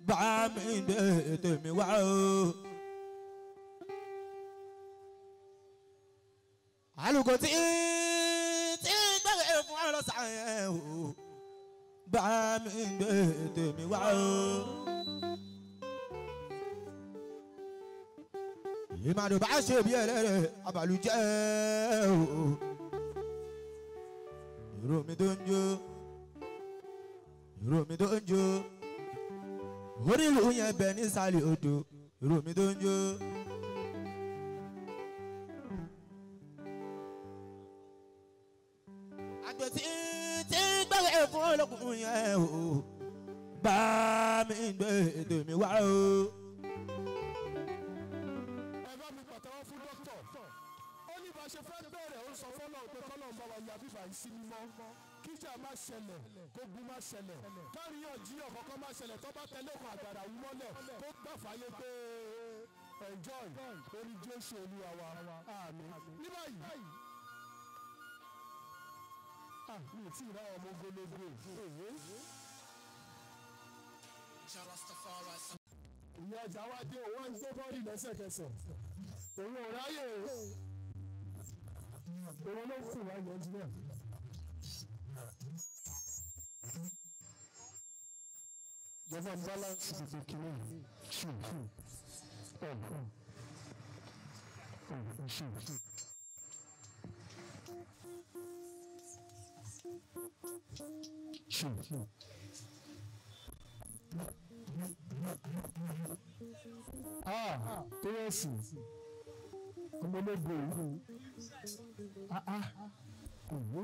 bá mi gbé tèmi wá o. àlùkò tí tí gbẹ̀rẹ̀ fún ọlọ́sàn yẹn o bá mi gbé tèmi wá o. ìmàdùn bá ṣe bí ẹlẹ́rẹ̀ abàlùjẹ́ o. ìró mi tó ń jó ìró mi tó ń jó onílù yẹn bẹ nísàlẹ̀ odò ìró mi tó ń jó. àgbẹ̀ tí tí gbẹ̀rẹ̀ fún olókùn yẹn o bá mi gbé tèmi wá o. ẹ bá mi pàtẹ́wọ́ fún dókítà ó ní bá a ṣe fẹ́ bẹ̀rẹ̀ ó sọ fọ́nà pé kọ́nà ń bá wa ya bíbá yìí sí mímọ́ kíjà má ṣẹlẹ̀ kógun má ṣẹlẹ̀ káríyànjiyàn kọ́kọ́ má ṣẹlẹ̀ tó bá tẹ̀lé òkun àgbàrá wú mọ́lẹ̀ kó gbà fàyè pé enjoy orí jésù olúwa wa àmín ní báyìí ah mi ò tí ì ráwọn ọmọ ogologo èyí ìyá ọjà wa dé òun wá ń gbé bọ́ọ̀lì lẹ́sẹ̀kẹsẹ̀ òun ò ráyè òun ló kù wá yẹn jùlọ. jọba balance tuntun kìíní ṣù ṣù ọ̀ ọ̀ ṣù ṣù. Ṣù ṣù. Ah, tó yẹ sí ọmọlógo yìí. Ah ah. Òwò.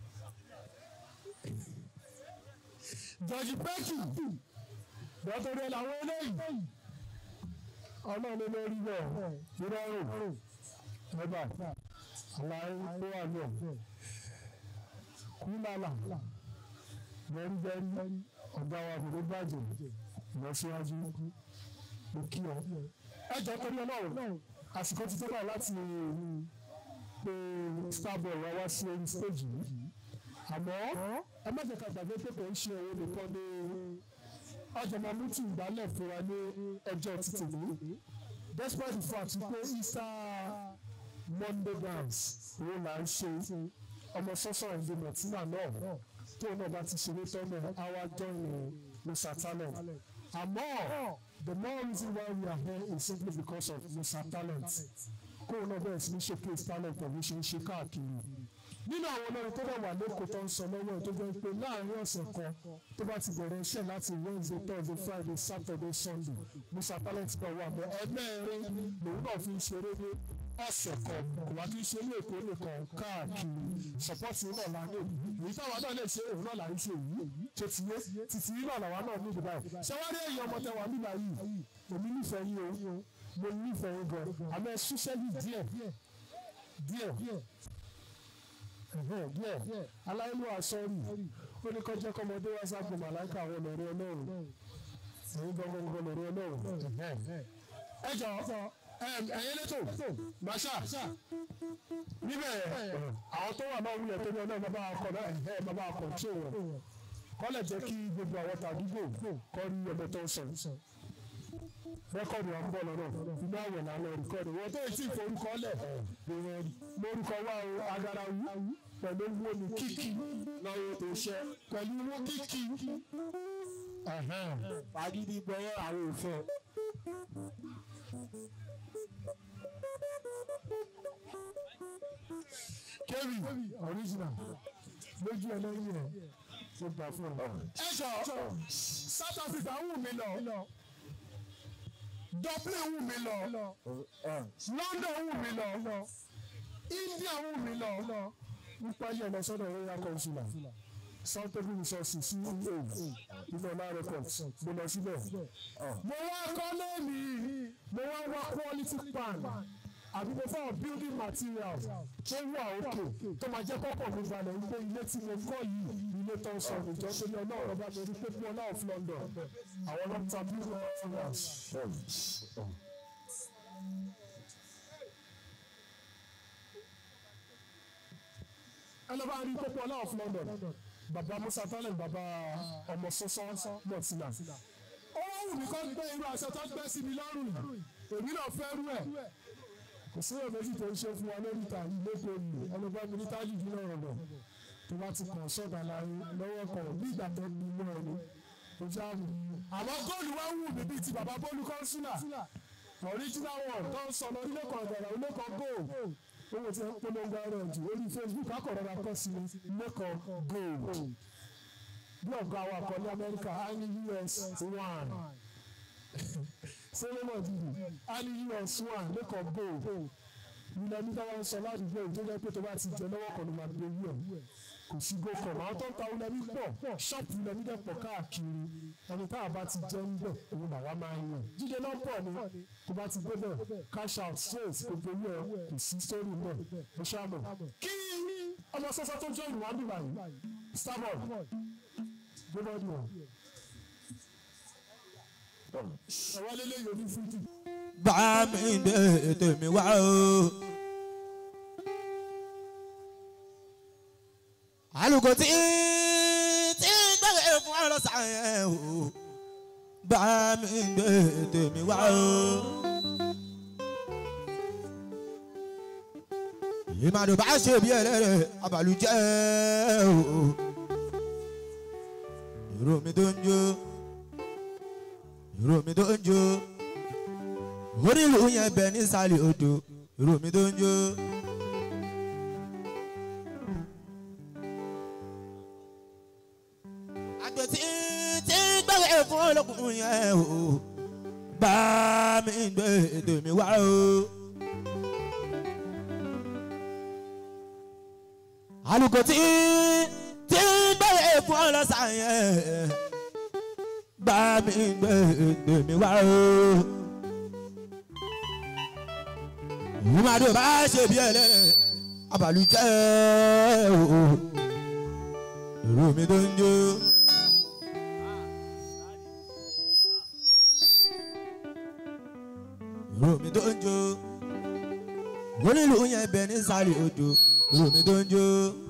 Jọ̀jì Pẹ́kì. Dọ́tòrí ẹ̀ làwọn eléyìí. Ọlọ́run ló rí bẹ́ẹ̀. Ìrọ̀rùn. Ẹ̀bà. Àlàyé ló wà ní ọ̀. Kúlàlà. Bẹ́rí-bẹ́rí. Ọ̀gá wa kò ló bàjẹ́. Ìlọsíwájú. Mo kí ọ. Ẹ jọ torí Ọlọ́run. Àsìkò ti tó báyìí láti pé starboy wá wá sí orí stage yìí àmọ́ ẹ má jẹ́ ká gbàgbé pé kò ń ṣe òun nìkan ní ọjọ́ máa mú tí ìgbálẹ̀ fún wa ní ọjọ́ títì ní despite the fact pé Easter Monday dance òun là ń ṣe ọmọ sọ́sọ́ ìdí mọ̀tínà náà tó náà bá ti ṣeré tọ́lẹ̀ àwa join Mr Talent àmọ́ the more reason why we are here is simply because of Mr Talent kóun náà bẹ̀rẹ̀ sí ní showcase talent ẹ̀ bí ṣe ń ṣe káàkiri nínú àwọn olórin tó dẹ̀ wà lẹ́kọ̀ọ́ tó ń sọ lọ́wọ́ ẹ̀ tó jẹ́ pé láàrin ọ̀sẹ̀ kan tó bá ti bẹ̀rẹ̀ iṣẹ́ láti Wednesday Thursday Friday Saturday Sunday Mr Talent náà wà bẹ́ẹ̀ ẹgbẹ́rin lòun náà fi ń ṣeré ní ọ̀sẹ̀ kan kò wá kí n ṣe ní èkó nìkan káàkiri sọ́pọ́tì náà la ní èyí táwa náà lè ṣe òun náà là ń ṣe yìí tó ti yé títí yìí náà làwa náà ní ìdìbò yìí ṣẹ́wárí èyí ọmọ tẹ wà nígbà yìí èmi nífẹ̀ẹ́ yín o mo nífẹ̀ẹ́ yín gan àmọ́ ẹ ṣiṣẹ́ yìí díẹ̀ díẹ̀ díẹ̀ aláìlúwà sọ́ọ̀rì ó ní kọjá kọmọdé wá sábò màláìka àwọn olórí ọlọ́run ẹ̀yin gbọ́ngbọ́ngbọ́n lórí ọlọ́run. ẹ jọ ẹ̀yin lẹ́tọ̀ masha níbẹ̀ àwọn tó wà náà wúlẹ̀ tó ní ọlọ́run bàbá akọ̀ náà ẹ̀ bàbá akọ̀ tí ò wọ̀ kọ́lẹ̀ jẹ́ kí gbogbo àwọn tàdúgbò kọ́ rí ọmọ tó ń sọ rẹ́kọ̀dù wa ń bọ̀ lọ́nà inú àwẹ̀ là ń lọ rìkọ́dù wọ́n tó ti forúkọ lẹ̀ lórúkọ wa o agarawu pẹ̀lú owó ní kíkì lọ́wọ́ tó ṣẹ́ pẹ̀lú owó kíkì agídí gbọ́wọ́ àwọn òfin. kébì original lójú ẹlẹ́yìn rẹ̀ tó gbà fún ọ. ẹ jọ South Africa wù mí lọ. Dublin wù mí lọ London wù mí lọ India wù mí lọ nípa yẹn lọ sọ́dọ̀ royal consular southern resources sí ìlú ìlọlá records mo lọ síbẹ̀. mo wá kọ́lé mi mo wá wá quality pan àbí mo fáwọn building materials tó wà òkè tó máa jẹ́ kọ́kọ́ mi balẹ̀ wípé ilé tí mo kọ́ yìí ilé tó ń sọ ìjọ tó ní ọlọ́run ọba mi rí pé fún ọlá of London àwọn ló ń ta building materials. ẹ lọ́ bá rí pé fún ọlá of London bàbá Musa Talent bàbá ọmọ sọ́sọ́ mọ̀tìlá ó wù mí kọ́ gbé irú aṣọ tó gbé sí mi lọ́rùn yìí èmi náà fẹ́ rú ẹ̀ kò sí èèyàn méjì tó ń ṣe fún wa lórí ìta yìí lóko yìí ọlọ́gbọ́n mi ní tájù bí náà rọ̀ tó bá ti kàn sọ́dà láyé lọ́wọ́ kan bí ìgbà tó ń mú ẹni tó jáàmù. àmọ́ góòlù wá wù mí bíi ti bàbá bólú kọ́ńsúlà original one tó ń sọ lọ ilé kan ọ̀dọ̀rọ̀ ilé kan gold owó tí wọ́n polongo ara ẹ̀ jù orí Facebook akọ̀rọ̀ra kọ́ sí ilé kan gold bí ọ̀gá wa kọ́ ní Amẹ́ríkà á ní US one solomon dìbò á ní US one ilé kan gold ilẹ̀ nígbà wọn sọ ládùúgbò tó jẹ́ pé tó bá ti jẹ lọ́wọ́ kan ló máa gbé wú ẹ̀ kò sí gòkàn àwọn tó ń ta ulẹ̀mí pọ̀ ṣọ́ọ̀pù ulẹ̀mí dẹ̀ pọ̀ káàkiri ẹni tá a bá ti jẹ́ ń bẹ̀ òun làwa máa ń yàn jíjẹ náà pọ̀ ni tó bá ti gbé bẹ̀ cash out straight gbogbo owó ẹ̀ kò sí sórí mọ̀ ẹ ṣáàmọ̀ kí ọmọ sọ́sọ́ tó jẹ́ ìwà bíbá yìí starboard gbọ́dọ̀ dùn ọ́ ẹ̀wọ́n lélẹ́yìn oní fúdù. bá mi gbé tèmi wá o. alùkò tí tí gbẹ̀rẹ̀ fún ọlọ́sàn yẹn o. bá mi gbé tèmi wá o. ìmàdùn bá ṣe bí ẹlẹ́rẹ̀ abàlùjẹ́ o. ìró mi tó ń jó ìró mi tó ń jó onílù yẹn bẹ nísàlẹ̀ odò ìró mi tó ń jó. àjò tí tí gbẹ̀rẹ̀ fún olókùn yẹn o bá mi gbé ètò mi wá o. alùkò tí tí gbẹ̀rẹ̀ fún ọlọ́sàn yẹn bá mi gbé ètò mi wá o. ìmàdó bá ṣe bí ẹlẹ́rẹ̀ abàlùjẹ́ o èrò mi tó ń jó. èrò mi tó ń jó. onílù yẹn bẹ ní sáré odò èrò mi tó ń jó.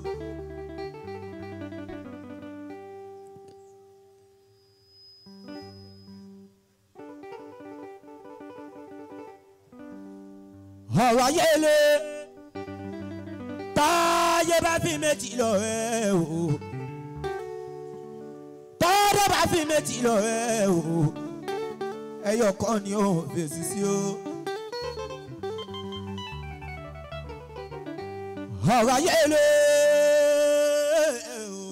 ọ̀rọ̀ ayé le táyé bá fi méjì lọ ẹ o tọ́dọ̀ bá fi méjì lọ ẹ o ẹyọ kan ni ó fèsì sí o. ọ̀rọ̀ ayé le o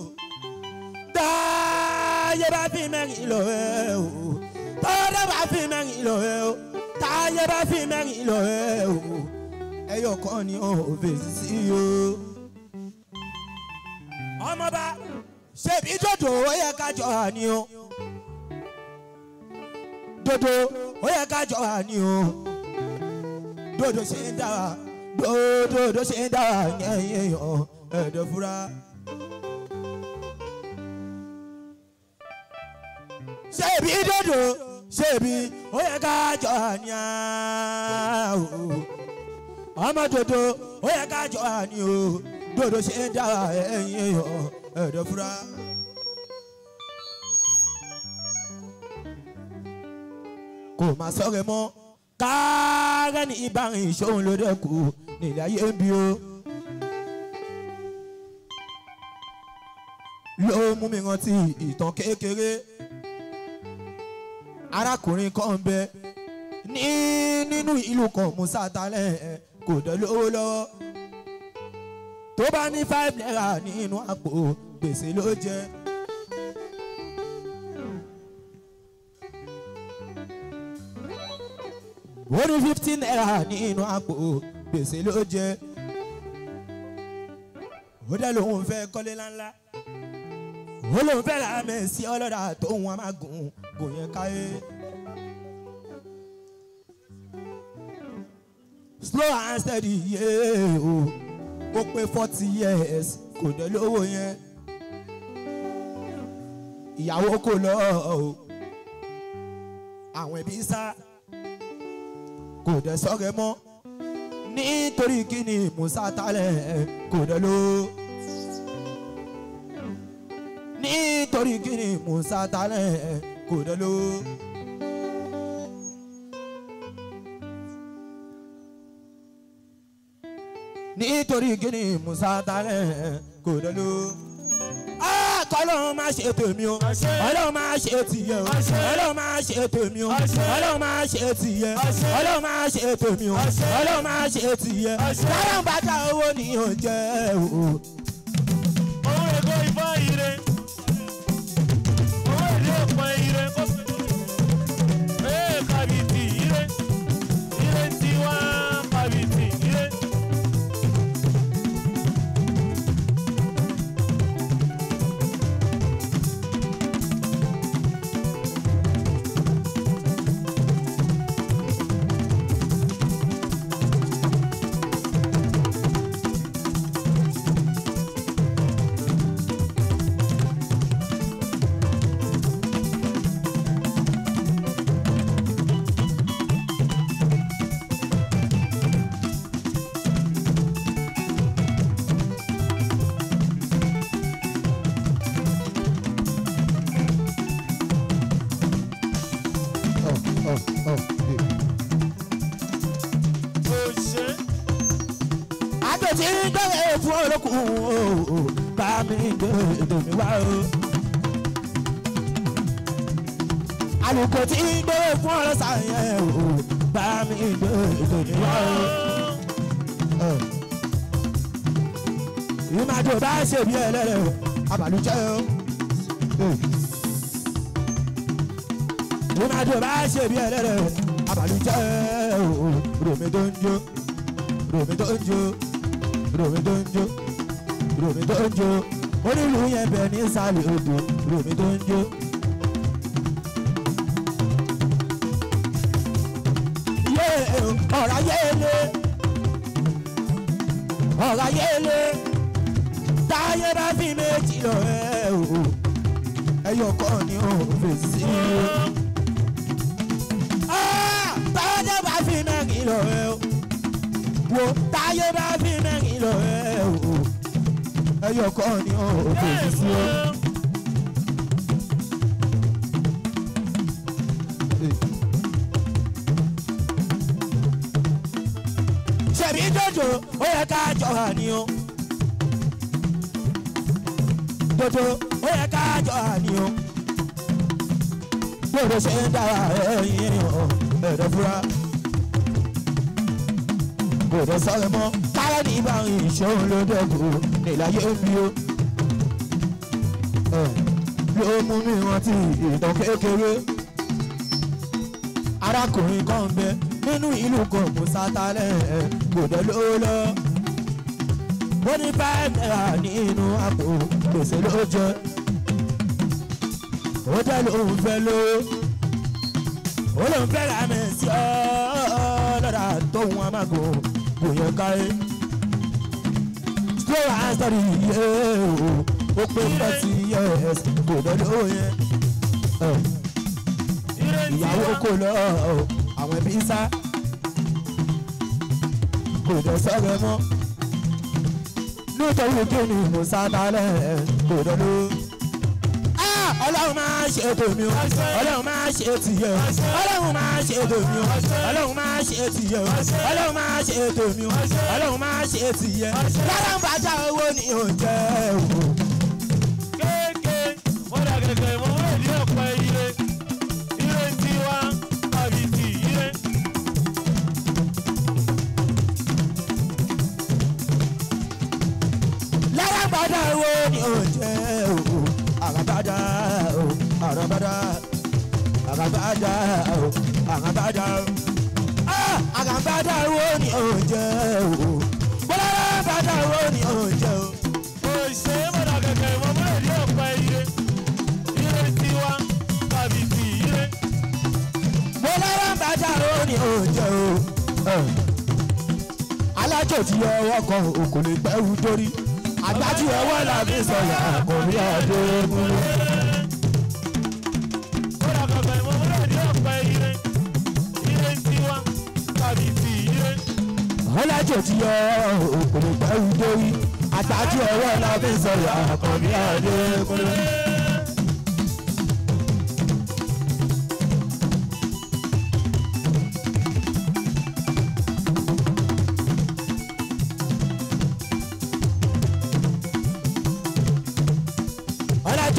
táyé bá fi mẹ́rin lọ ẹ o tọ́dọ̀ bá fi mẹ́rin lọ ẹ o táyé bá fi mẹ́rin lọ ẹ o ẹyọ kan ni ó fèsì sí o. ọmọba ṣèbí dòdò ó yẹ ká jọ àní o dòdò ó yẹ ká jọ àní o dòdò ṣe ń dára dòdò ṣe ń dára yẹn yẹn ẹ̀dọ̀ fura. ṣèbí dòdò ṣèbí ó yẹ ká jọ àní o ọmọ dòdò ó yẹ ká jọ àní o dòdò ṣe ń dára ẹ̀yìn èèyàn ẹ̀dọ̀ fura. kò má sọ̀rọ̀ mọ́ káàrẹ́ ní ìbárin ìṣòwò ló dẹ́kù nílẹ̀ ayé ń bí o. ló mú mi rántí ìtàn kékeré arákùnrin kan ń bẹ ní nínú ìlú kan musa talẹ̀ kò dẹ̀ lówó lọ́wọ́ tó bá ní five naira nínú àpò gbèsè ló jẹ. ó ní fifteen naira nínú àpò gbèsè ló jẹ. ó dẹ̀ lòun fẹ́ kọ́lé ńláńlá ó lòun fẹ́ ra mẹ́sì ọlọ́dà tóun á máa gùn gùn yẹn káyé. slow and steady yé o ó pé forty years kò dé lówó yẹn ìyàwó kò lọ o àwọn ẹbí sá kò dé sọ́rẹ́ mọ́ nítorí kíni musa talẹ̀ kò dé ló nítorí kíni musa talẹ̀ kò dé ló nítorí kíni musa talẹ̀ kò dẹ́lu. kọ́lọ́run máa ṣe tèmi o ọlọ́run máa ṣe tìyẹ o ọlọ́run máa ṣe tèmi o ọlọ́run máa ṣe tìyẹ ọlọ́run máa ṣe tèmi o ọlọ́run máa ṣe tìyẹ lára ń bàtà owó ni ò jẹ́ o. owó èkó ìfọ́ ire owó èdè ọ̀pọ̀ ire kó ee kàbìtì ire ire tiwa kàbìtì ire. òṣè àjò tí ń gbé fún olókùn o bá mi gbé èmi wá o. àlùkò tí ń gbé fún ọlọ́sà yẹn o bá mi gbé èmi wá o. ìmàjò bá ṣe bí ẹlẹ́rẹ̀ o àbàlùjẹ́ o. ìmàjò bá ṣe bí ẹlẹ́rẹ̀ o àbàlùjẹ́ o. ròmí tó ń jó ròmí tó ń jó ròmí tó ń jó ròmí tó ń jó onílù yẹn bẹ ní sàlẹ̀ odò ròmí tó ń jó. yé ọ̀rá yéle ọ̀rá yéle táyé bá fi méjì lọ ẹ o ẹyọ kan ni ó fèsì o. Ah, táyé bá fi mẹ́rin lọ ẹ o wo táyé bá fi mẹ́rin lọ ẹ o ẹyọ kan ni ó fèsì sí o. ṣèbí jòjò ó yẹ ká jọ hà ní o. jòjò ó yẹ ká jọ hà ní o. bóde ṣe ń dára ẹyin o ẹ̀rọ fúra. bóde sọ̀rọ̀ mọ́ káyọ̀ ní ìbá ìṣòro ló dẹ́kun níláyé bí o. Ẹ̀, ló mú mi rántí ìtàn kékeré arákùnrin kan ń bẹ nínú ìlú kan kò sátálẹ̀ kò dé ló lọ. ó ní five naira nínú àpò gbèsè ló jẹ. ó jẹ́ lòun fẹ́ ló. ó lòun fẹ́ ra mi sí ọ́ lọ́dà tóun amágo kò yẹ káyé. slow and steady yé o ó pé forty years kò dé ló yẹn. Eh ire ìyàwó tiwa kò lọ àwọn ẹbí sá kò dẹ sọ̀rọ̀ mọ́ nítorí kíni mo sá balẹ̀ kò dẹ ló. Ah, ọlọ́run máa ṣe tèmi o ọlọ́run máa ṣe tìyẹ o ọlọ́run máa ṣe tèmi o ọlọ́run máa ṣe tìyẹ o ọlọ́run máa ṣe tèmi o ọlọ́run máa ṣe tìyẹ lára ń bàjá owó ni ò jẹ́ o. kéèké wọ́n dà gẹ̀gẹ̀ mọ́ owó èdè ọ̀pọ̀ ire ire tiwa kàbìtì ire. lára gbàdá wo ni ò jẹ́ o àràbàdà o àràbàdà àràbàdà o àràbàdà ah àràbàdà wo ni ò jẹ́ o bọ́lá àràbàdà wo ni ò jẹ́ o. òṣè wọ́n dà gẹ̀gẹ̀ mọ́ owó èdè ọ̀pọ̀ ire ire tiwa kàbìtì ire. bọ́lá àràbàdà wo ni ò jẹ́ o. alájò tí ọwọ́ kan o kò lè gbẹ́rù dórí àgbájú ọwọ́ làbí sọ̀yà kò ní ọdún múlò. wọ́n dà gẹ̀gẹ̀ mọ́ owó èdè ọ̀pọ̀ ire ire tiwa kàbìtì ire. ọlájò tí yọ òkòlè pẹ́rù dórí àtàjù ọwọ́ la fi sọ̀rọ̀ àkànbí àdékúnlé.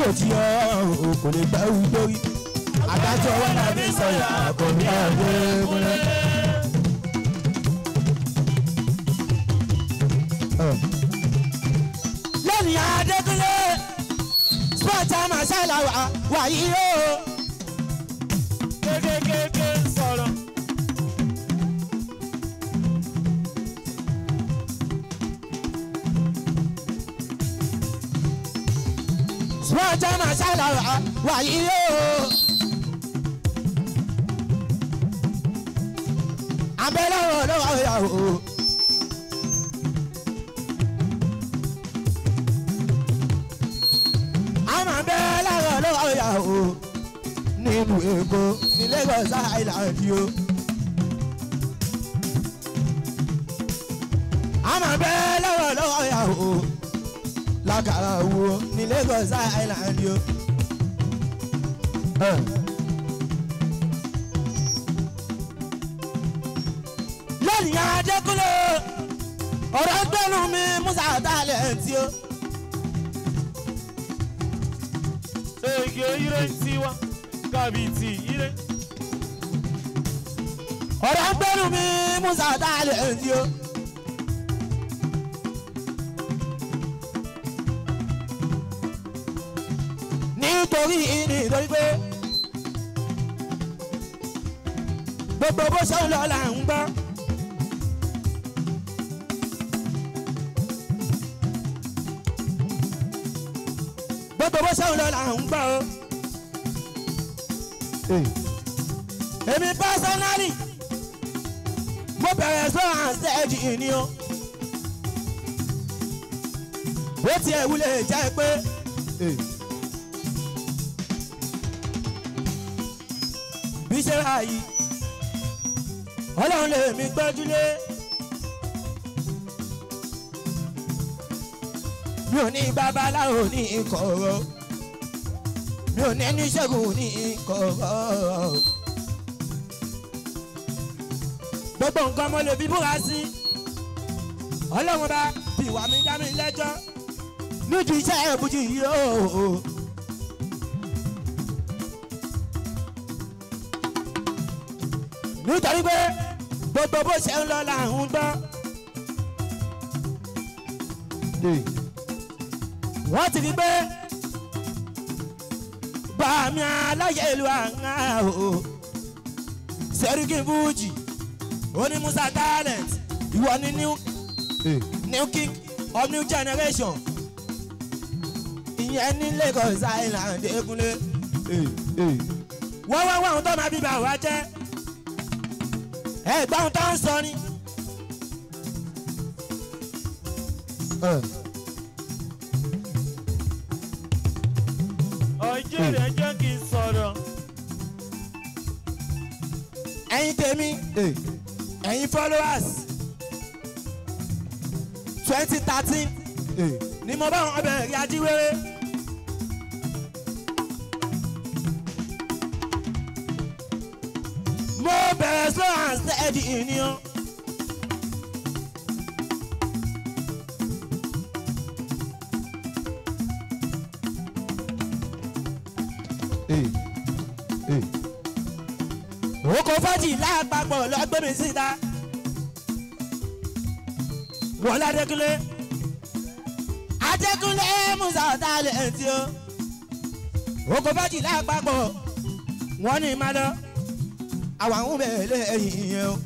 tí ọ kò lè gbẹ́ wí lórí adájọ́ wọn náà fi sọ̀yà kò ní ọ̀dẹ́ múlẹ̀. lónìí adékúnlé spọ́ńtà màṣálà wàyí o. kékékéké ń sọ̀rọ̀. spọ́ńtà màṣálà wàyí o. abẹ́lẹ́ wo ló wà yà o. àmọ́ abẹ́lẹ́ wo ló wà yà o. nínú èkó ní Lagos Island o. àmọ́ abẹ́lẹ́ wo ló wà yà o. lákàrà wo ní Lagos Island o. Uh. lónìí adékúnlé ọ̀rọ̀ gbẹ́nu mi musa talenti o. ege ire ń tiwa kàbìtì ire. ọ̀rọ̀ gbẹ́nu mi musa talenti o. nítorí nítorí pé gbogbo bó ṣe ń lọ là ń gbọ́. gbogbo bó ṣe ń lọ là ń gbọ́ o. èmi pásánálì mo bẹ̀rẹ̀ sọ àǹsẹ́ẹ̀jì ni o. ó tiẹ̀ wúlẹ̀ jẹ́ pé. bí ṣe rà yìí ọlọ́run lè mi gbẹ́júlé. mi ò ní babaláwo ní ìkọ̀rọ̀ mi ò ní oníṣègùn ní ìkọ̀rọ̀. gbogbo nǹkan mo lè fi búra sí ọlọ́run bá fi ìwà mi dá mi lẹ́jọ́ nídìí iṣẹ́ ìbújì yìí o. nítorí pé gbogbo bó ṣe ń lọ là ń gbọ́. wọ́n ti rí pé bàmí aláyẹ̀ ìlú àná o sẹ́ríkì fújì oní musa talent ìwọ ni new new king of new generation ìyẹn ní Lagos Island Ẹ̀kúnlé wọ́n wá wá ohun tó máa bí bá wa jẹ́ ẹ gbọ́ ohun tó ń sọ ni. ọjọ́ rẹ̀ jẹ́ kí n sọ̀rọ̀. ẹ̀yin tèmi ẹ̀yin followers twenty thirteen ni mo bá wọn bẹ̀rẹ̀ rí ajíwèrè. mo bẹ̀rẹ̀ slow and steady ni o. oko fọ́jì láàpapọ̀ lọ́gbẹ́ mi síta. wọ́n ládékúnlé. adékúnlé musa talent o. oko fọ́jì láàpapọ̀ wọ́n ní má lọ. àwọn àwọn bẹ̀rẹ̀ lẹ́yìn yẹn o.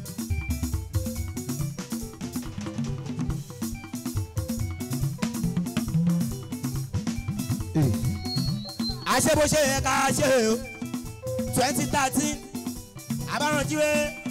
àṣẹ bó ṣe yẹ ká ṣe o twenty thirteen àbáranjíwé.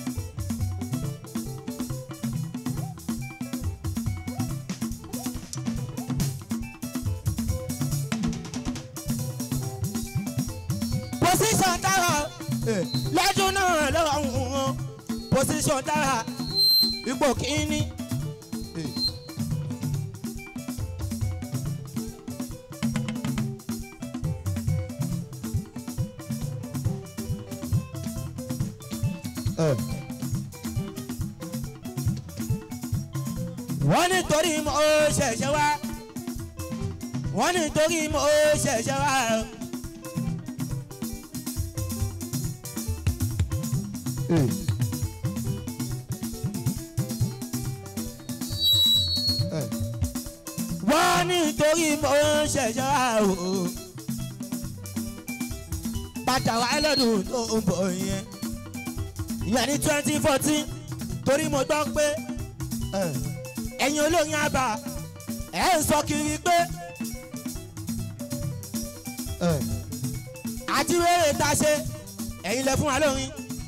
position dára lọ́dún náà lọ́wọ́ wọn position dára ipò kìíní. wọ́n nítorí mo ṣẹ̀ṣẹ̀ wá wọ́n ní torí mo ṣẹ̀ṣẹ̀ wá o. wọ́n ní torí mo ṣẹ̀ṣẹ̀ wá o. padà wá lọ́dún tó ń bọ̀ yẹn ìyẹn ní twenty fourteen torí mo gbọ́ pé ẹ̀yin olóyin àbá ẹ̀ ń sọ kiri pé àti wéèrè tá a ṣe ẹ̀yin lẹ fún wa lórin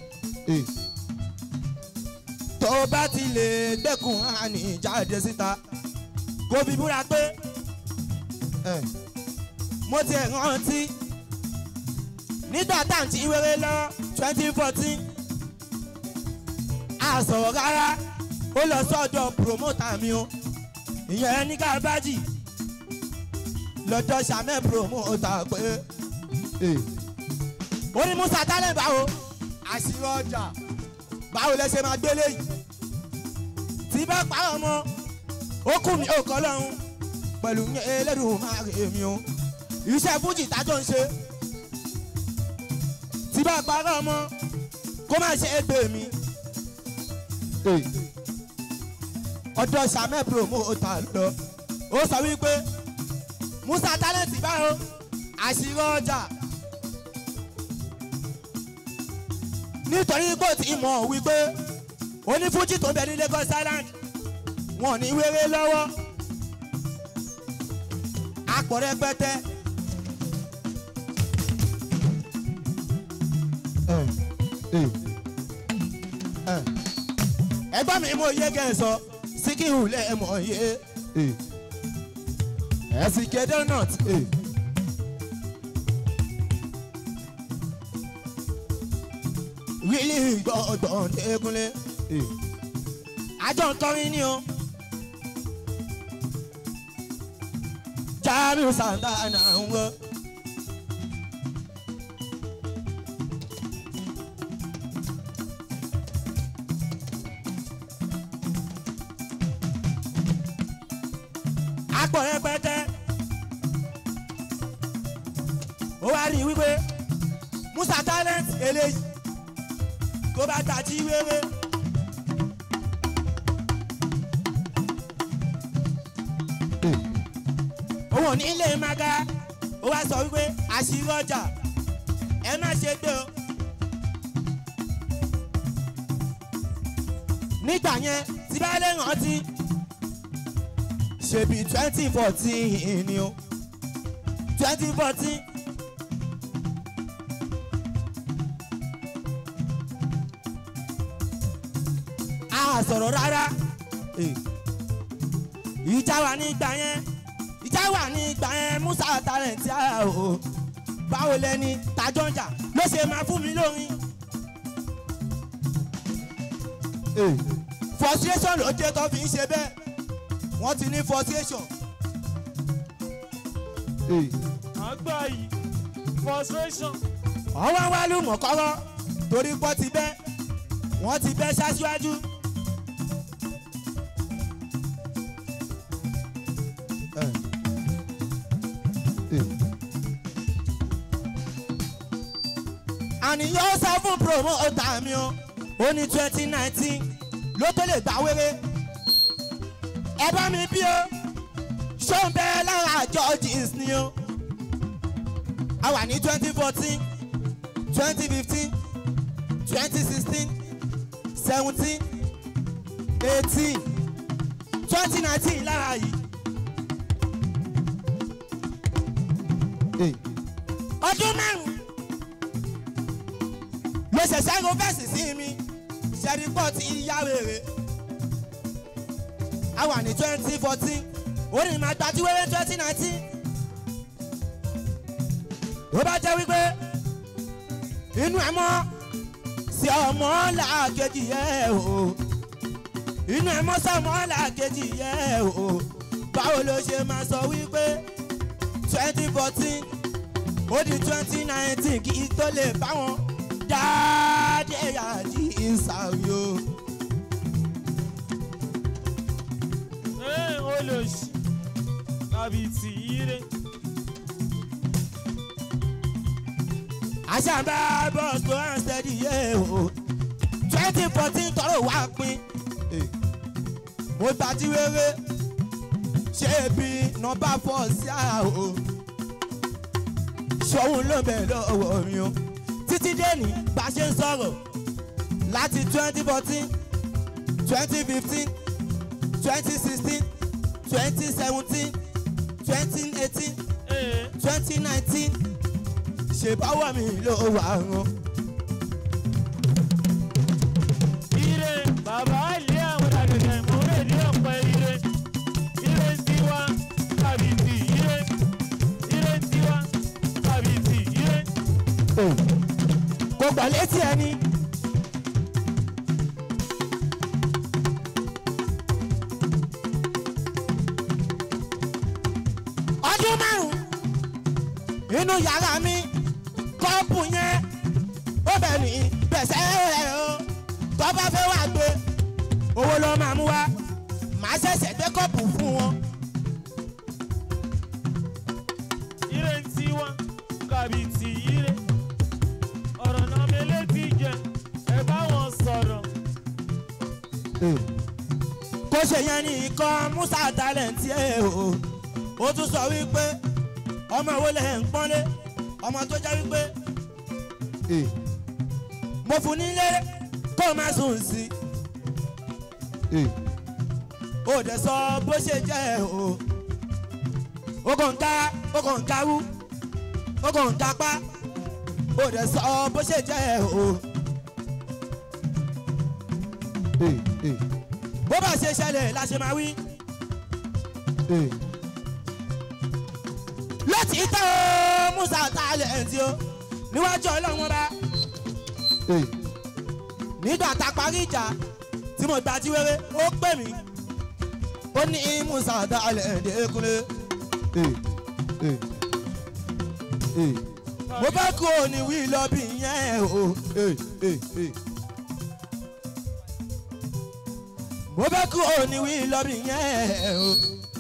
tó bá ti lè gbẹ́kùn àní jáde síta kó fi búra pé mo ti rántí nígbà tá à ń ti wéré lọ twenty fourteen a sọ̀rọ̀ rárá ó lọ sọ́dọ̀ promoter mi o ìyẹn ní kábàjì lọ́dọ̀ sàmẹ́ promoter pé ó ní musa tálẹ̀ báwo àṣírí ọjà báwo lẹ ṣe máa gbélé yìí tí bá pa ọmọ ó kù mí ó kọ́ lọ́hún pẹ̀lú ẹlẹ́dùn máa rè mí o iṣẹ́ fújì tájọ́ ń ṣe tí bá pa ọmọ kó má ṣe é gbé mi ọ̀dọ̀ sàmẹ́ promoter lọ ó sọ wípé musa talent báwo àṣírí ọjà nítorí kò tí mọ̀ wípé onífújì tó ń bẹ ní Lagos Island wọn ò ní wéré lọ́wọ́ àpò rẹpẹtẹ. ẹgbọ́n mi mo yé kẹsàn síkìhù lẹ́ẹ̀mọ̀ yé ẹ̀sìn kéde nut. wíìlì gbọ́dọ̀ dẹ́kunlé àjọ nkọrin ni o Jamiu Santana ń wọ. apọ̀ rẹpẹtẹ ó wá rí i wípé Musa talent eléyìí tó bá tají wéwé. òun ò ní ilé maga ó wá sọ wípé àṣírí ọjà ẹ má ṣe gbé o. nígbà yẹn tí bá lè rántí ṣebí twenty fourteen ni o twenty fourteen. a sọ̀rọ̀ rárá ìjà wà ní ìgbà yẹn ìjà wà ní ìgbà yẹn Musa talent a o báwo lẹni tajọ́njà ló ṣe máa fún mi lórin. frustration ló jẹ́ tó fi ń ṣe bẹ́ẹ̀ wọ́n ti ní frustration. àgbà yìí frustration. ọwọ́ wá lù mọ̀ kọ́rọ́ torí pọ́ ti bẹ́ wọ́n ti bẹ́ ṣáṣíwájú. àníyàn sọ fún promoter mi o ó ní twenty nineteen ló tó lè gbà wéré ẹ bá mi bí o ṣó ń bẹ lára Georges ni o a wà ní twenty fourteen twenty fifteen twenty sixteen seventeen eighteen twenty nineteen lára yìí. ọdún márùn ló ṣẹ̀ṣẹ̀ ro fẹ́sì sí mi ṣẹ́rípọ̀ tí yá wèrè a wà ní twenty fourteen orí máa gbajú wẹ́rẹ́ twenty nineteen ó bá jẹ́ wípé inú ẹ̀ mọ́ sí ọmọ làkejì yẹ o inú ẹ̀ mọ́ sí ọmọ làkejì yẹ o báwo ló ṣe máa sọ wípé twenty fourteen ó di twenty nineteen kí tó lè bá wọn dáadé yàjí ìsàwí o. ẹ olóṣì tàbí tì í rè. àṣàmbá bọ́ọ̀sì tó hàn steady yé o twenty fourteen tọrọ wá pín mo gbà tí wéré ṣé bí nọmba four sí à o ṣòun ló bẹ̀ lọ́wọ́ mi o títí dẹ́ni bá ṣe ń sọ̀rọ̀ láti twenty fourteen twenty fifteen twenty sixteen twenty seventeen twenty eighteen ee twenty nineteen ṣe báwọ̀ mi ló wà rán. ire bàbá ilé àwọn àgbẹ̀dẹ̀ mọ̀rẹ́ ní ọ̀pẹ ire ire ń tiwa kàbìtì ire ire ń tiwa kàbìtì ire. kò gbà létí ẹni. ọdún márùn-ún inú yàrá mi kọ́ọ̀pù yẹn ó bẹ̀ ní bẹ̀sẹ̀ rẹ̀ o tó bá fẹ́ wá gbé owó ló máa mú wá màá ṣẹ̀ṣẹ̀ gbé kọ́ọ̀pù fún wọn. ire ń tiwa kàbìtì ire ọ̀rọ̀ náà mẹ́lẹ́ ti jẹ ẹ bá wọn sọ̀rọ̀. kó ṣe yẹn ní ikọ̀ musa talent ẹ̀ o ó tún sọ wípé ọmọ ìwé lẹ̀ ń pọ́nlé ọmọ tó jẹ́ wípé mo fún nílé kó má sùn sí ó dẹ̀ sọ bó ṣe jẹ́ o ó kàn ń ká ó kàn ń kárú ó kàn ń kápá ó dẹ̀ sọ bó ṣe jẹ́ o. bó bá ṣe ṣẹlẹ̀ la ṣe máa wí. láti tẹ́ o musa talent o níwájú ọlọ́run bá nígbà tá a parí ìjà tí mo gbà tí wéré ó pè mí ó ní musa talent dẹ́kunlé mo fẹ́ kú òní wí lọ́bì yẹn o. mo fẹ́ kú òní wí lọ́bì yẹn o.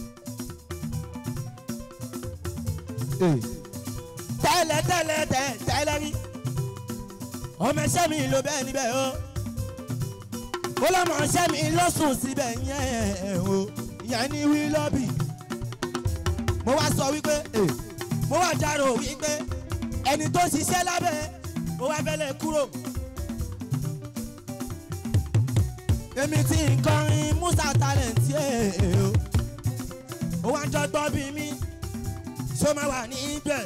tẹ́lẹ̀ tẹ́lẹ̀ tẹ́ tẹ́lẹ̀ rí ọmọ ẹṣẹ́ mi ló bẹ́ẹ̀ níbẹ̀ o ó lọ́mọ ẹṣẹ́ mi ló sùn síbẹ̀ yẹn o ìyẹn ní wí lọ́bì mo wá sọ wípé mo wá dárò wípé ẹni tó ṣiṣẹ́ lábẹ́ mo wá fẹ́lẹ̀ kúrò èmi tí ń kọrin musa talent ẹ̀ o ó wá ń dọ́gbọ́n bí mi ṣó máa wà ní ibẹ̀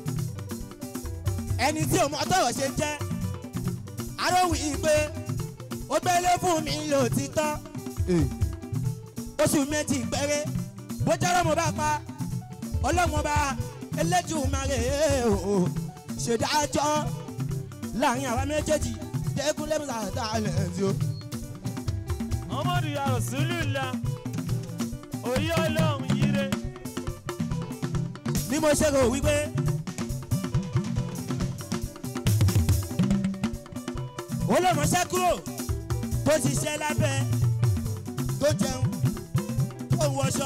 ẹni tí òun ọtọ̀rọ̀ ṣe jẹ́ aróhùn yìí pé ó gbélé fún mi lòtítọ́ oṣù méjì péré bó jẹ́rọ̀ mo bá pa ọlọ́run bá elédùmarè o ṣèdájọ́ láàrin àwa méjèèjì dẹ́kun lẹ́mùsà talent o. ọmọdé yàrá sùúrù la òye ọlọ́run yire ni mo ṣe rò wípé ó lè ránṣẹ́ kúrò tó ṣiṣẹ́ lábẹ́ tó jẹun tó ń wọṣọ.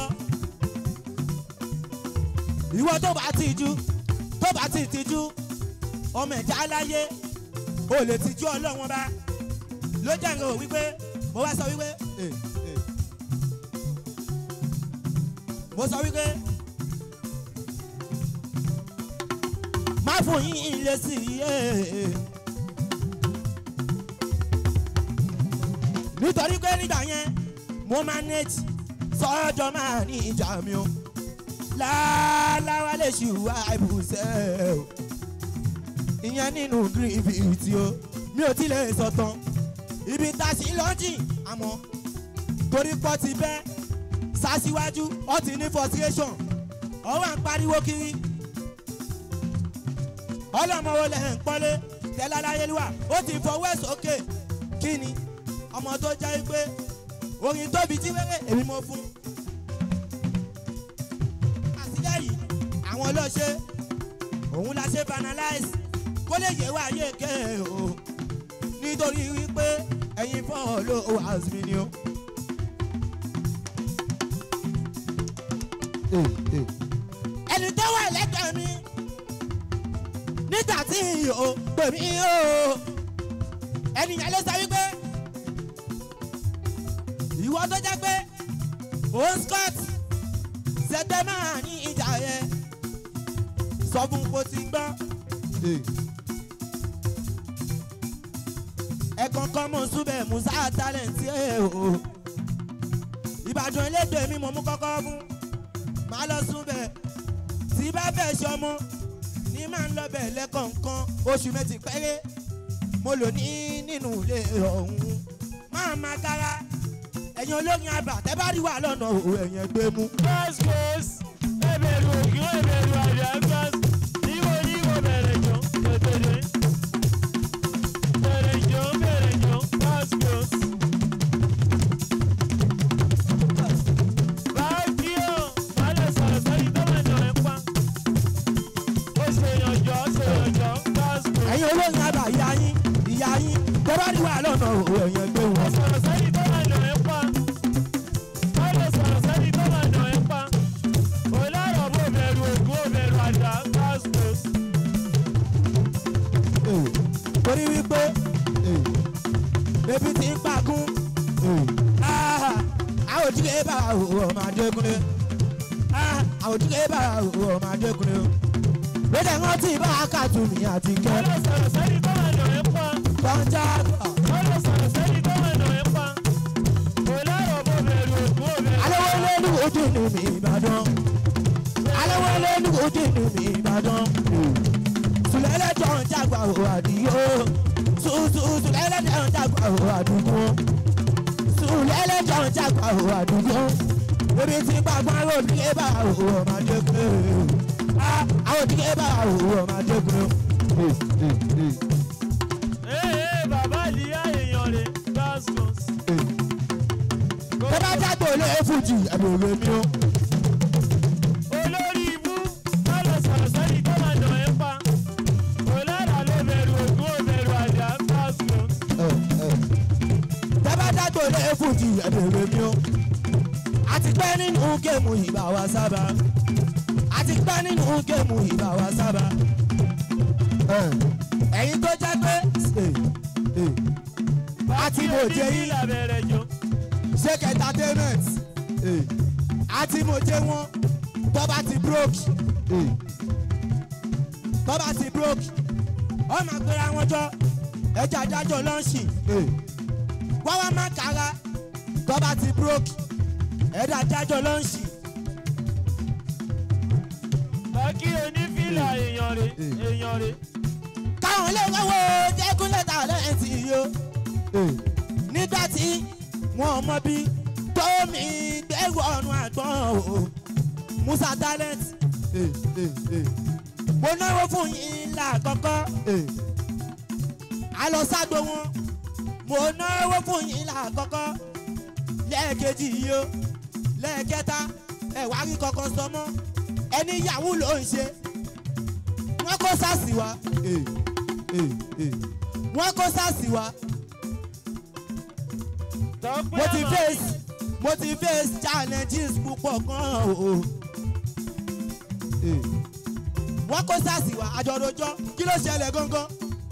ìwọ tó bá ti jú tó bá ti tijú ọmọ ẹ̀já láyé o lè tijú ọlọ́wọ́n bá ló jẹ́ nǹkan ò wípé mo wá sọ wípé eh, eh. mo sọ wípé. má fún yín ilé sí i yé. nítorí pé nígbà yẹn mo manage sọ́jọ́ máa ní ìjà mi o láláwá lè ṣùwà ìbùsẹ̀ o ìyẹn nínú gírífìtì o mi ò tí lè sọ tán ibi tá a sì lọ́jì àmọ́ torí pọ́ ti bẹ́ sásíwájú ó ti ní frustration ọwọ́ à ń pariwo kiri ọlọ́mọwọ́ lẹ̀ ń pọ́lé tẹ́lá láyélúwà ó ti fọwọ́ ẹ̀ sókè kí ni ọmọ tó jẹ́ pé orin tóbi tí wẹ́rẹ́ èmi mo fún. àtijọ́ yìí àwọn ọlọ́ṣẹ́ òun la ṣe banalize kó lè yẹ wá yé ké o nítorí wípé ẹ̀yin fọ́ọ̀lù wàásù ni o. ẹni tó wà lẹ́gbẹ̀ẹ́ mi nígbà tí sí i o pè mí o ẹnìyàn ló sọ wípé ìwọ tó jẹ́ pé òun scott ṣẹgbẹ́ máa ní ìjà yẹn sọ fún kó ti gbọ́. ẹ̀kan kan mọ̀ súbẹ̀ musa talent ẹ̀ o ìbàdàn elédè mi mo mú kọ́kọ́ fún máa lọ súbẹ̀ tí bá fẹ́ ṣọmọ ní máa ń lọ bẹ̀ lẹ́kọ̀ọ̀kan oṣù méjì péré mo lò ní nínú ilé ọ̀hún máa ma kára ẹ̀yin olóyin àbà tẹ́ bá rí wà lọ́nà òwò ẹ̀yìn ẹgbẹ́ mú. Ghost ghost, ẹbẹ̀rù ògì, ẹbẹ̀rù àjà ghost. Níbo níbo bẹ̀rẹ̀ jọ, tètèrè. Bẹ̀rẹ̀ jọ, bẹ̀rẹ̀ jọ, ghost ghost. Báàgì o, wálé sọ̀rọ̀ sẹ́yìn tó máa nà ẹ́ pa. Ó ṣe yànjọ́, ṣe yànjọ́, ghost ghost. ẹ̀yin olóyin àbà ìyá yín ìyá yín tẹ́ bá rí wà lọ́nà òwò ẹ̀yìn ẹgbẹ́ wọn. sọ̀rọ̀ sẹ́yìn tó máa nà ẹ́ pa. Wálé sọ̀rọ̀ sẹ́yìn tó máa nà ẹ́ pa. Olárọ̀ bò bẹ̀rù ògùn, ó bẹ̀rù àjà, ghost ghost. Eh, torí wípé eh, ebi ti ń pagún Ah, àwọn òjìlé bá òwò ọmọ adékúnlé Ah, àwọn òjìlé bá òwò ọmọ adékúnlé lóde wọn tí bá kàtú mi àti kẹ Wálé sọ̀rọ̀ sẹ́yìn tó máa nà ẹ́ pa. kọjá gbà. Wálé sọ̀rọ̀ sẹ́yìn tó máa nà ẹ́ pa. Olárọ̀ bò bẹ̀rù ògùn, ó bẹ̀rù alówó àjà. lẹ́nu ojú inú mi ìbàdàn alówó lẹ́nu ojú inú mi ìbàdàn sùlẹ́lẹ́jọ́ ń jágbá o àdìyó sùsù sùlẹ́lẹ́jọ́ ń jágbá o àdùgbò sùlẹ́lẹ́jọ́ ń jágbá o àdùgbò ebi tí gbàgbọ́n àwọn òdìgẹ́ bá o ọmọdé pé àwọn òdìgẹ́ bá o ọmọdé pé. Ee bàbá ìlíyà èèyàn rẹ̀ gascons. tẹ́ bá jágbó lé fújì ẹ̀bùrẹ̀ mi o. Olórí ibú lọ́lọ́ sọ̀rọ̀ sẹ́yìn tó máa nà ẹ́ pa. Olára ló bẹ̀rù ògùn ó bẹ̀rù àjà gascons. tẹ́ bá jágbó lé fújì ẹ̀bùrẹ̀ mi o. àti pẹ́ nínú géèmù ìbá wa sábà àti pẹ́ nínú géèmù ìbá wa sábà. ẹ̀yin tó jẹ́ pé àti mo jẹ yín Ìlà bẹ̀rẹ̀ jọ. shake entertainment àti mo jẹ wọn tó bá ti broke tó bá ti broke ọ máa gbéra wọn jọ ẹjọ adájọ lọ́ọ̀ṣì wọ́n wá má kára tó bá ti broke ẹjọ adájọ lọ́ọ̀ṣì Bàkí onífìlà èèyàn rẹ̀ èèyàn rẹ̀. káwọn ilé ìwéwò jẹ́kún lẹ́tà lẹ́yìn tí yó nígbà tí wọn mọ bí tómi gbẹ́rù ọ̀run àgbọ̀n o musa talent mo náwó fún yín lákọ̀ọ́kọ́ a lọ ságbo wọn mo náwó fún yín lákọ̀ọ́kọ́ lẹ́ẹ̀kejì yìí o lẹ́ẹ̀kẹta ẹ̀ wá rí kankan sọ mọ́ ẹni yahoo ló ń ṣe wọ́n kó sásì wá wọ́n kó sásì wá Tọ́pẹ́ mo ti àmà- face mo ti face challenges púpọ̀ gan o wọ́n kó sásì wá àjọ̀dọ̀jọ́ kí ló ṣẹlẹ̀ gangan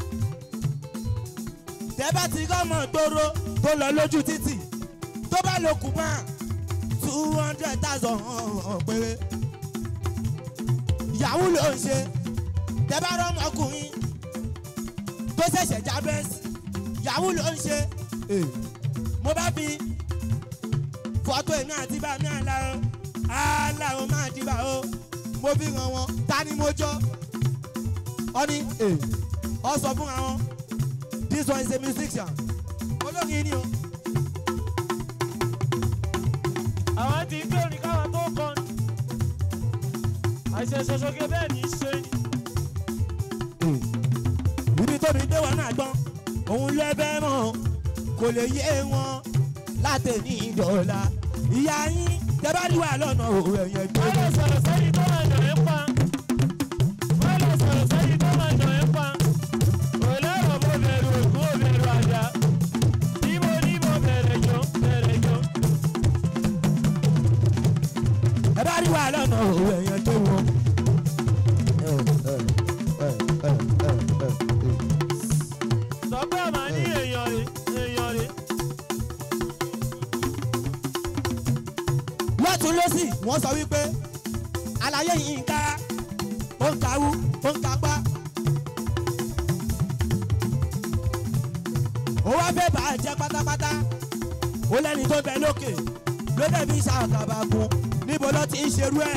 tẹ́bá ti gọ́mọ̀ gbòòrò tó lọ lójú títì tó bá lo kùmà two hundred thousand péré yahoo ló ń ṣe tẹ́bá rọ́mọkùnrin tó ṣẹ̀ṣẹ̀ já bẹ́ẹ̀sì yahoo ló ń ṣe mo bá fi fọ́tò èmi àti bá mi àlá o àlá o máa dìbà o mo fi hàn wọn ta ni mo jọ ọ ní ọ sọ fún àwọn this one is a musician olórin ni o àwọn ti gbé orin káwọn tó kọ ni. àìsàn ṣoṣoge bẹ́ẹ̀ ní í ṣe ni. ibi tóbi dé wọn náà gbọ́n òun lẹ́bẹ̀ mọ́ kò lè yé wọn láti ní ìdọ̀la ìyá yín tẹ́ bá rí wà lọ́nà òun ẹ̀yẹ gbé wọ́n lọ sọ̀rọ̀ sẹ́yìn tó máa nà ẹ́ pa. wọ́n lọ sọ̀rọ̀ sẹ́yìn tó máa nà ẹ́ pa. òlẹ́rọ̀ mo bẹ̀rù ògùn ò bẹ̀rù àjà. níbo níbo bẹ̀rẹ̀ jọ bẹ̀rẹ̀ jọ. ẹ bá rí wà lọ́nà òun ẹ̀yẹ gbé wọn. lọ́sì wọ́n sọ wípé àlàyé yìí ń ká ó ń kawú ó ń kapá. ó wá fẹ́ bá a jẹ́ pátápátá ó lẹ́ni tó bẹ lókè ló dẹ̀ fi ṣàkàbàgùn níbo ló ti ń ṣerú ẹ̀.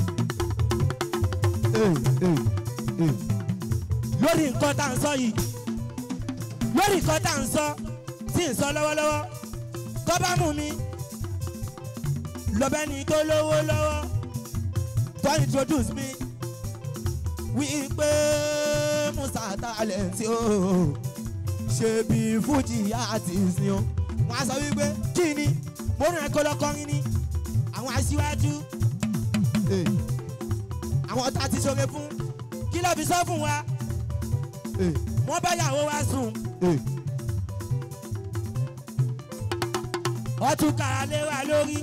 lórí nǹkan tá à ń sọ yìí lórí nǹkan tá à ń sọ tí ń sọ lọ́wọ́lọ́wọ́ tó bá mú mi lọ́bẹ̀ ni tó lówó lọ́wọ́ tó introduce mi wípé musa talent o ṣe bí fújì artist ni o wọn á sọ wípé kí ni mo rìn ẹ̀kọ́ lọ́kọrin ni àwọn aṣíwájú àwọn tá a ti ṣoore fún kí ló fi sọ fún wa wọ́n bá yàwó wa sùn. ọtún kára lé wa lórí.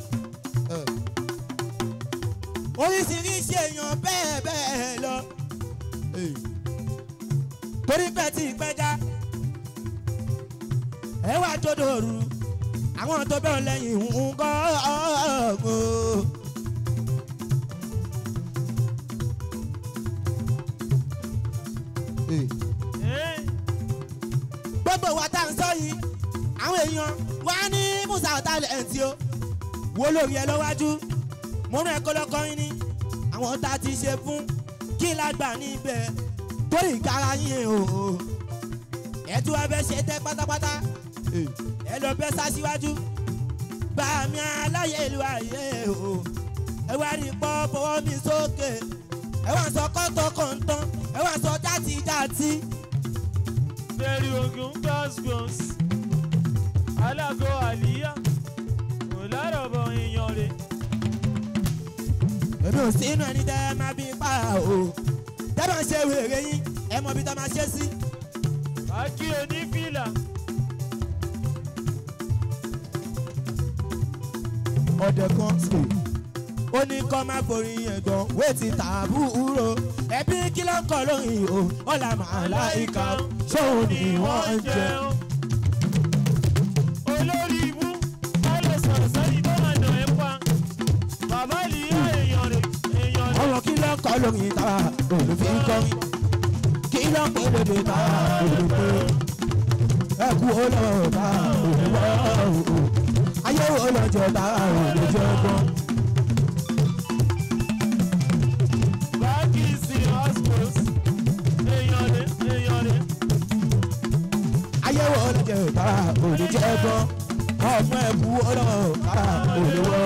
oríṣiríṣi èèyàn bẹ́ẹ̀ bẹ́ẹ̀ lọ. torí pé tí ìpẹ́já ẹ wá jọdọ̀ òru àwọn tó bẹ́ẹ̀ lẹ́yìn ń kọ́ ọ̀gbọ́n. gbogbo wa tá à ń sọ yìí àwọn èèyàn wá ní musa talent o wo lórí ẹ lọ́wájú mo rán ẹ kọ́lọ́kọ́rin ní àwọn tá a ti ṣe fún kí lágbà níbẹ̀ torí ìkara yín o ẹ tún wá fẹ́ ṣe tẹ́ pátápátá ẹ lọ bẹ́ sá síwájú bá mi aláyé ìlú ayé o ẹ wá rí pọ́ fọwọ́ mi sókè ẹ wá sọ kọ́tọ̀ kọ̀ǹtàn ẹ wá sọ játijàti. Bẹ̀rù ogun gbọ́sgbọ́s. Alágo àlíyá. Kò lárọ̀bọ̀ èèyàn rẹ̀. èmi ò sí inú ẹni tẹ́ ẹ máa bí pa o tẹ́ bá ń ṣe wèrè yín ẹ mọ ibi tá a máa ṣe sí. Akí onífìlà. ọ̀dẹ̀ kan ṣe ó ní kọ́ máa forí ẹ̀gbọ́n wéètì tàbúrò ẹbí kí ló ń kọ́ lóyìn o ọ̀là màláìka ṣóun ni wọ́n ń jẹ. Olórí ibú. Báyọ̀ sọ̀rọ̀ sẹ́yìn tó máa nà ẹ́ pa. Bàbá ìlíyá èèyàn rẹ̀. Èèyàn rẹ̀. ọ̀rọ̀ kí ló ń kọ́ lóyìn tàwa olùfín kọrin kí ló ń pè lédè tàwa olùpè ẹ kú olówó tàwa olùwọ́ ayé wo lọ́jọ́ tàwa olùjọ́ gbọ́n. Báàkì sí hospos. Èèyàn rẹ̀. Èèyàn rẹ̀. ayéwo olùjẹ tàwa olùjẹ gbọ́n ọmọ ẹ kú olówó tàwa olùwọ́.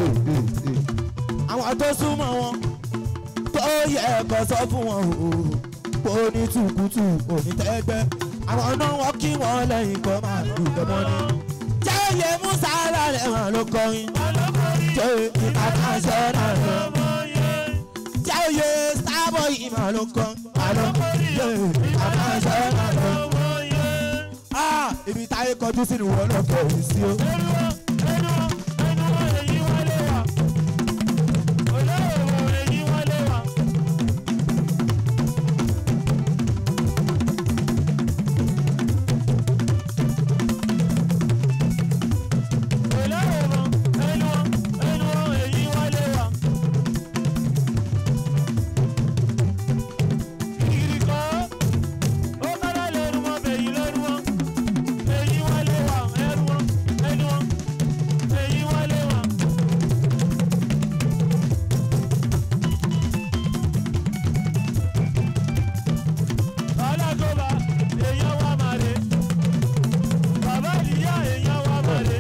àwọn tó súnmọ́ wọn tó yẹ ẹ̀kọ́ sọ fún wọn o kò ní tùkùtù òní tẹ́gbẹ́ àwọn náà wọ́n kí wọ́n lẹ́yìn kọ́ máa dùgbẹ́ mọ́ ni. jẹ́yẹ musa lálẹ́ wọn ló kọrin jẹ́ ìkàkà ṣọ́ra rẹ̀ jẹ́yẹ sábọ̀ yìí máa ló kọ́ àlọ́ jẹ́ ìkàkà ṣọ́ra rẹ̀. Ah, ibi táyé kọjú sínú wọn lọ́kọ̀ yìí sí o. Alágọ́ba èèyàn wá màre. Bàbá ìyá èèyàn wá màre.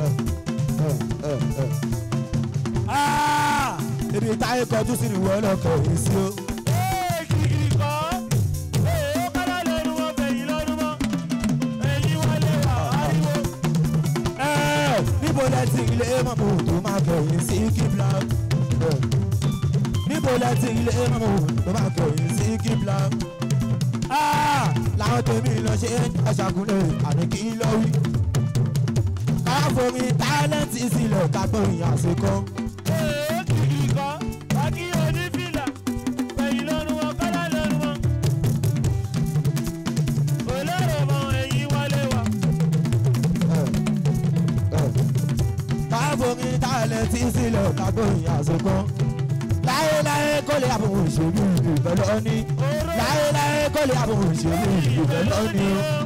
Ah, ibi táyé kọjú sínú wọn lọ́kọ̀ yìí sí o. Ee kìkìrì kọ́. Ee ó kọ́lá lẹ́nu wọn bẹ̀yìn lọ́dún mọ́. Èyí wọlé wà ariwo. Ẹ, níbo lẹ ti ilé mọ̀mọ́ tó máa kẹ̀yìn sí kíbla. Ẹ, níbo lẹ ti ilé mọ̀mọ́ tó máa kẹ̀yìn sí kíbla. Ah, làwọn tèmi lọ ṣe aṣàkúnlẹ̀ àní kí lọ wí. káforí tálẹ́ǹtì sílẹ̀ kágbóyin àṣekọ́. Ee kìkìrì kọ́. Bákí onífìlà. Bẹ̀yìn lọ́dún wọn kọ́lá lẹ́nu wọn. Olóró mọ èyí wọlé wà. káforí mi tálẹ̀ tí sílẹ̀ lágbóyìn àsokàn láyéláyé kó lè àbò òṣèlú ìbẹ̀ lọ́ní láyéláyé kó lè àbò òṣèlú ìbẹ̀ lọ́ní.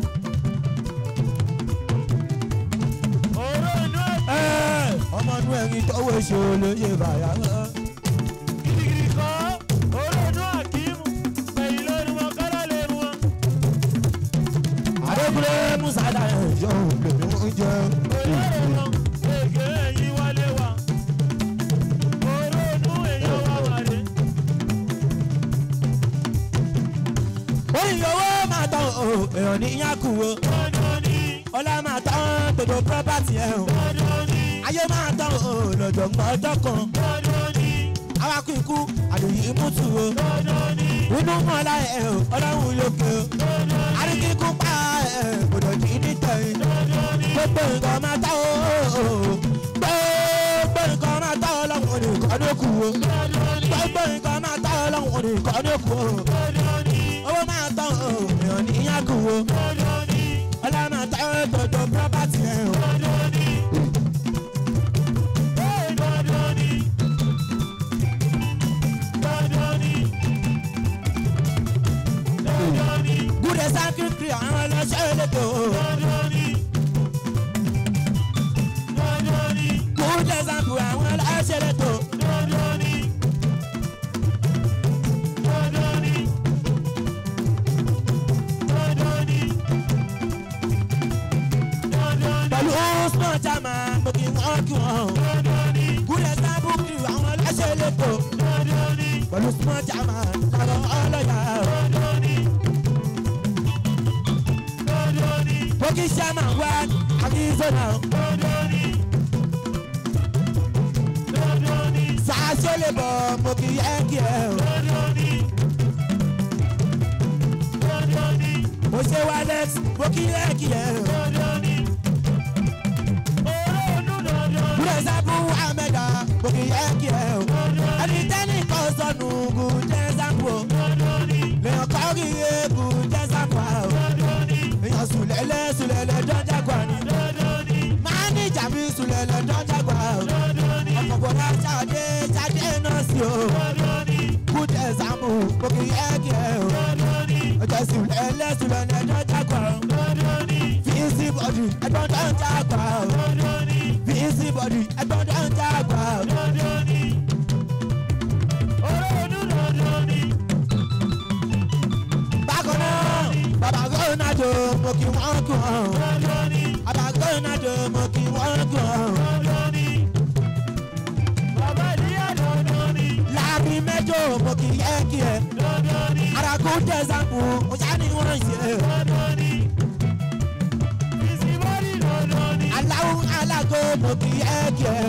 Òró inú ẹ̀ Ẹ́, ọmọ inú ẹ̀rín tọ́wọ́ ṣe olóyè bàyà hàn. gidigidi kọ́. Òró inú àkímù. Ẹ̀yìn lórí wọn kọ́lá lè mú wọn. Adékúnlé Musa dáná ìjọ òkèlè oúnjẹ. Òróró wọn ègé ẹ̀yìn wálé wa. Òró inú èèyàn wá wàdé. Oyin owó máa tán o, èèyàn ní yánkù o. Dandan ni, Ọlá máa tán gbogbo pírọ́pátì ẹ̀ o. dandan ni, Ayé máa tán o, lọ́jọ́ mọ́ ọjọ́ kan. dandan ni, Awakọ̀ ikú àdùyí mútu o. dandan ni, Inú mọ́lá ẹ̀ o, ọlọ́run lókè o. dandan ni, Aríkíkú pa ẹ̀ gbọdọ̀ jí nítẹ̀yìn. dandan ni. Gbogbo nǹkan máa tán o. Gbogbo nǹkan máa tán ọlọ́run nìkan ló kù o. Gbogbo nǹkan máa tán ọlọ́run nìkan ló kù o. Owó máa tán o, èèyàn ní yánkù o. Ọlá máa tán gbogbo pírọ́pátì ẹ̀ o. Gúdẹ̀ sákìrìkìrì àwọn ọlọ́ṣẹ́ elétò o. Gúdẹ̀ sákìrì àwọn ọlọ́ṣẹ́ elétò o. pẹ̀lú osman jama mo kì í wọ́n kí wọ́n. gúdẹ̀ sábùkì àwọn ọlọ́ṣẹ́ elétò pẹ̀lú osman jama lára ọlọ́yà. mo kì í sẹ́mà wá arizona. sàásì lè bọ̀ mo kì í yẹ kí ẹ o. mo ṣe wálẹ̀ mo kì í yẹ kí ẹ o. gúdẹ̀ sábù amẹ́dà mo kì í yẹ kí ẹ o. ẹni tẹ́nì kan sọnù gúdẹ̀ sábù o. lèèyàn kọ́ kí iye gúdẹ̀ sábù o. èèyàn sùlẹ̀lẹ̀ sùlẹ̀lẹ̀ dọ́jà gbà ní. máa ní ìjà mi sùlẹ̀lẹ̀ dọ́jà gbà o. ọkọ̀ bọ̀dá ṣáde ṣáde náà sí o. gúdẹ̀ sábù mo kì í yẹ kí ẹ o. ọjọ́ sùlẹ̀lẹ̀ sùlẹ̀lẹ̀ dọ́jà gbà o. fíìsì bọ̀dù ẹgbọ́n dọ́jà gbà o. fíìsì bọ̀dù ẹgbọ́n dọ́jà gbà o. bákan náà bàbá ronaldo mo kì wọ́n kí wọ́n. bàbá ronaldo mo kì wọ́n kí wọ́n. láàrin mẹ́jọ mo kì yẹ kí ẹ. aragun dẹ́sàmù ọjà ni wọ́n ṣe. aláwọ̀ alágo mo kì yẹ kí ẹ.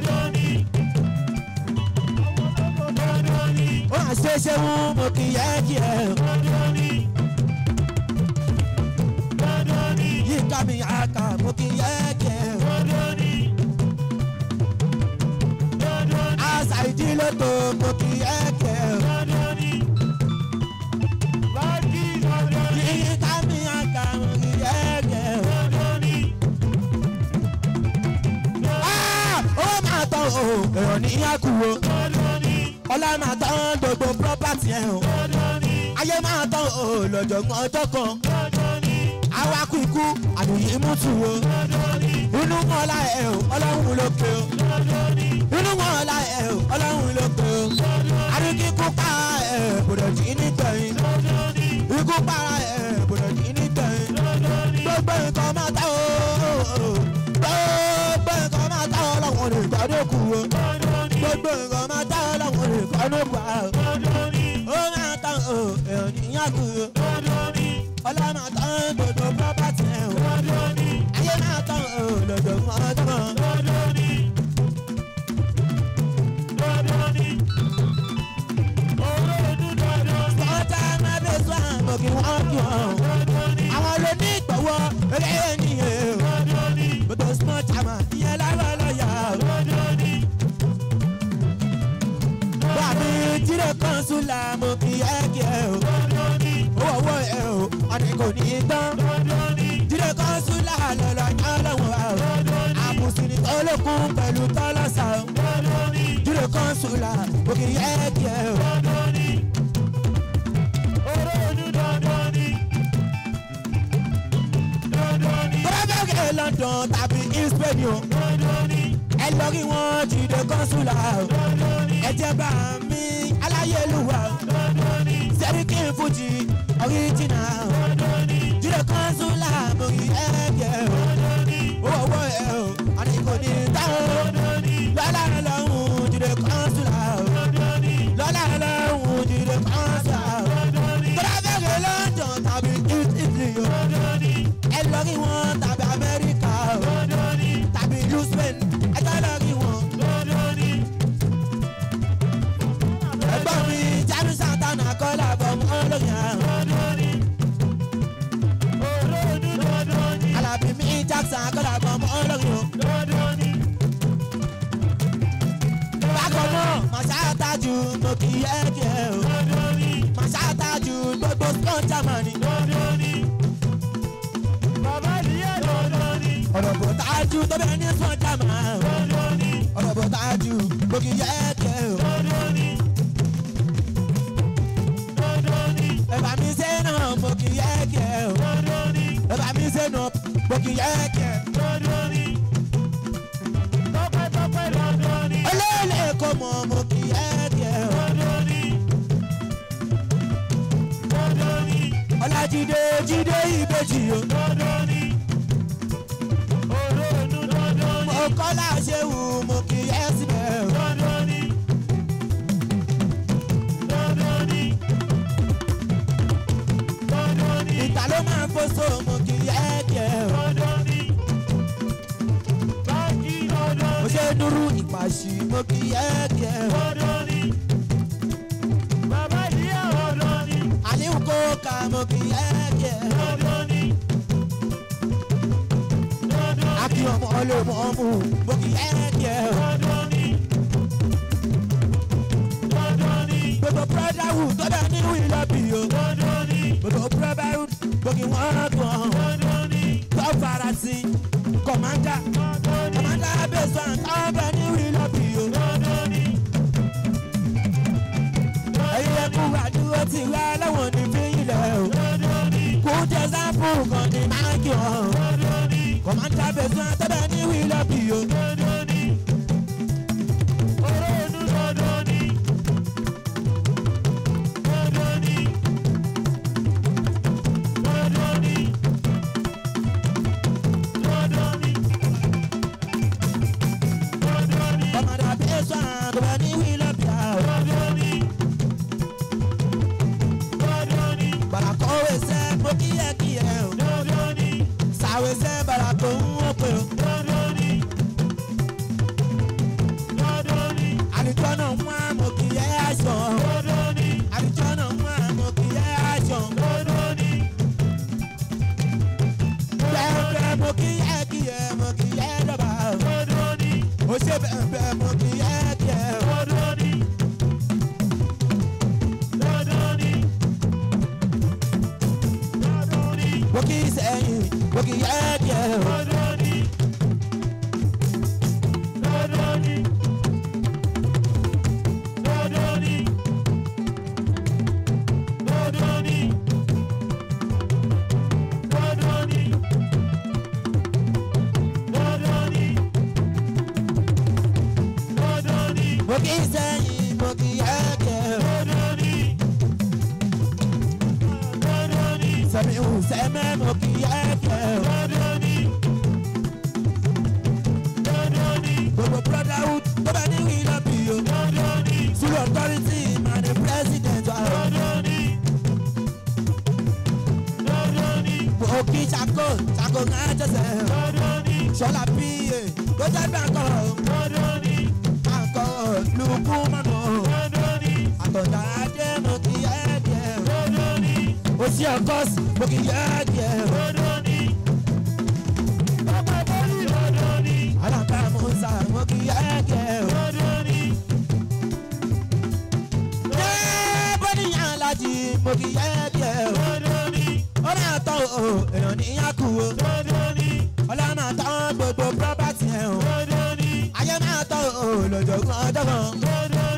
ó hàn ṣe ṣe wú mo kì yẹ kí ẹ. yíká mi àkà mo kì yẹ kí ẹ. àṣà ìdílé tó mo kì yẹ kí ẹ. yíká mi àkà mo kì yẹ kí ẹ. Ah! ó máa tán o èèyàn ní yàkú o ọlá máa tán gbogbo property ẹ̀ o ayé máa tán o lọ́jọ̀gbọ́n ọjọ́ kan awakú ikú àdùyí mútu o inú mọ́lá ẹ̀ o ọlọ́run lókè o inú mọ́lá ẹ̀ o ọlọ́run lókè o àríkíkú pa ẹ̀ bòdò jí nítẹ̀yìn ikú para ẹ̀ bòdò jí nítẹ̀yìn gbogbo nǹkan máa tán o gbogbo nǹkan máa tán ọlọ́run nìkan ló kù o gbogbo nǹkan máa tán ọlọ́run nìkan ló kù o ó máa tán o èèyàn níyàn kù o ọlá máa tán gbogbo property ẹ̀ o ayé máa tán o lọ́dọ̀ mọ́ ọdún mọ́. sọ́jà máa bẹ sọ àmọ́ kí wọ́n kí wọ́n. àwọn ló ní ìgbọ̀wọ́ eré ènìyàn o. gbogbo small jama ìyẹn lára lọ́yà o. bàmí jíre kan sùlà mo kì í ẹ́ kí ẹ o. owó owó ẹ o ọ̀nì kò ní í tán. jíre kan sùlà lọ́lọ́ yán lọ́wọ́ o. àbùsùn ní kọ́ńsùlà òkè yẹ díẹ̀ o. dandan ni olóòdù dandan ni dandan ni bọ́lábẹ́gẹ̀ london tàbí in spain o. dandan ni ẹ lọ rí wọn jíde kọ́ńsùlà o. dandan ni ẹ jẹ́ bá mi aláyélúwà o. dandan ni sẹ́ríkì fújì ọ̀ríjìnà o. dandan ni jíde kọ́ńsùlà òkè yẹ díẹ̀ o. dandan ni owó owó ẹ o àní kò ní tá o. dandan ni lọ́lá lọ́hùn jíde kọ́ńsùlà o. dandan ni lọ́lá lọ́hùn jíde kọ́ńsùlà o. dandan ni bọ́lábẹ́gẹ̀ london tàbí italy o. dandan ni ẹ lọ rí wọn tàbí amẹ́ríkà o. dandan ni tàbí ìlú spain ẹ jẹ́ lọ rí wọn. dandan ni ẹgbọ́n mi jami santana kọ́lá bọ̀ mọ́ lóyún àrùn. dandan ni olóòdù dandan ni alábí mi jackson kọ́lá bọ̀ mọ́ lóyún. dandan ni bákan náà màṣá tájú mo kì í yẹ kí ẹ o. dandan ni màṣá tájú gbogbo stone germany. dandan ni bàbá ìyá dandan ni ọ̀rọ̀ bò tájú tó bẹ́ẹ̀ ní stone germany. dandan ni ọ̀rọ̀ bò tájú mo kì í yẹ kí ẹ o. dandan ni dandan ni ẹ̀bà mi ṣe náà mo kì í yẹ kí ẹ o. dandan ni ẹ̀bà mi ṣe náà mo kì í yẹ kí ẹ. dandan ni tọpẹ́tọpẹ́ dandan ni olóòlè kò mọ̀ mo kì í yẹ kí ẹ o. dandan ni dandan ni ọlájídé jídé ìbejì o. dandan ni olóòdù dandan ni mo kọ́lá ṣe wù mo kì í yẹ síbẹ̀ o. dandan ni dandan ni dandan ni ìta ló máa ń fọ́sọ̀ mo kì í yẹ kí ẹ o. dandan ni báńkì dandan mo ni ṣe dúró ìpàṣì mo kì í yẹ kí ẹ o. dandan ni bàbá ìyá dandan ni àníwò kó ka mo kì í yẹ kí ẹ o. dandan ni dandan ni akí ọmọ ọlọ́mọ ọmú mo kì í yẹ kí ẹ o. dandan ni dandan ni gbogbo brotherhood tó bẹ ní wílọ́bì o. dandan ni gbogbo brotherhood gbogbo wọn gbọ̀n. dandan ni tó farasin kọ̀mándà dandan ni kọ̀mándà bẹ́sàn tó bẹ ní wílọ́bì o. dandan ni ẹ̀yin ẹ̀kú àdúró ti wá lẹ́wọ̀n ní fílẹ̀ o. dandan ni kú jẹ sáfù kan ní máàkì ọ̀hún. dandan ni kọ̀mándà bẹ́sàn tó bẹ ní wílọ́bì o. dandan ni olóòdù dandan ni dandan ni dandan ni dandan ni dandan ni kọ̀mándà bẹ́sàn tó bẹ ní wílọ́bì o. dandan ni dandan ni bàràkọ́wé sẹ́ mo kí ẹ kí ẹ o. dandan ni sàwé sẹ́ bàràkọ́ ń wọ́n pé o. dandan ni dandan ni àlùjọ náà mú àmọ́ kí ẹ aṣọ. dandan ni àlùjọ náà mú àmọ́ kí ẹ aṣọ. dandan ni bẹ́ẹ̀ mo kí ẹ kí ẹ mo kí ẹ dọ̀bà o. dandan ni ó ṣe bẹ́ẹ̀ mo kí ẹ kí ẹ o. dandan ni dandan ni dandan ni mo kí sẹ́yìn mo kí ẹ kí ẹ o. dandan ni dandan ni dandan ni dandan ni dandan ni dandan ni dandan ni mo kí sẹ́yìn mo kí ẹ kí ẹ o. dandan ni dandan ni sẹ́mi ò sẹ́mẹ́ mo kí ẹ kí ẹ o. dandan ni dandan ni gbogbo brotherhood tó bá ní wílọ́bì o. dandan ni sùlù authority man the president wa o. dandan ni dandan ni mo kí sako sako ń jẹsẹ̀ o. dandan ni sọlá píye tó jẹ́ gbàǹkọ̀ o. dandan ni gbàǹkọ̀ lùkú mọ́nà o. dandan ni àtọ̀tà adé mo kí ẹ kí ẹ o. dandan ni òsì ọ̀kọ́sì mo kí ẹ kí ẹ o. dandan ni pápá bọ́ọ̀lì dandan ni alábà musa mo kí ẹ kí ẹ o. dandan ni ṣé bọ́níyàn alájí mo kí ẹ kí ẹ o. dandan ni ó máa tán o èèyàn níyàn kú o. dandan ni ọlá máa tán gbogbo property ẹ̀ o. dandan ni ayé máa tán o lọ́jọ́gbọ́n ọjọ́ kan. dandan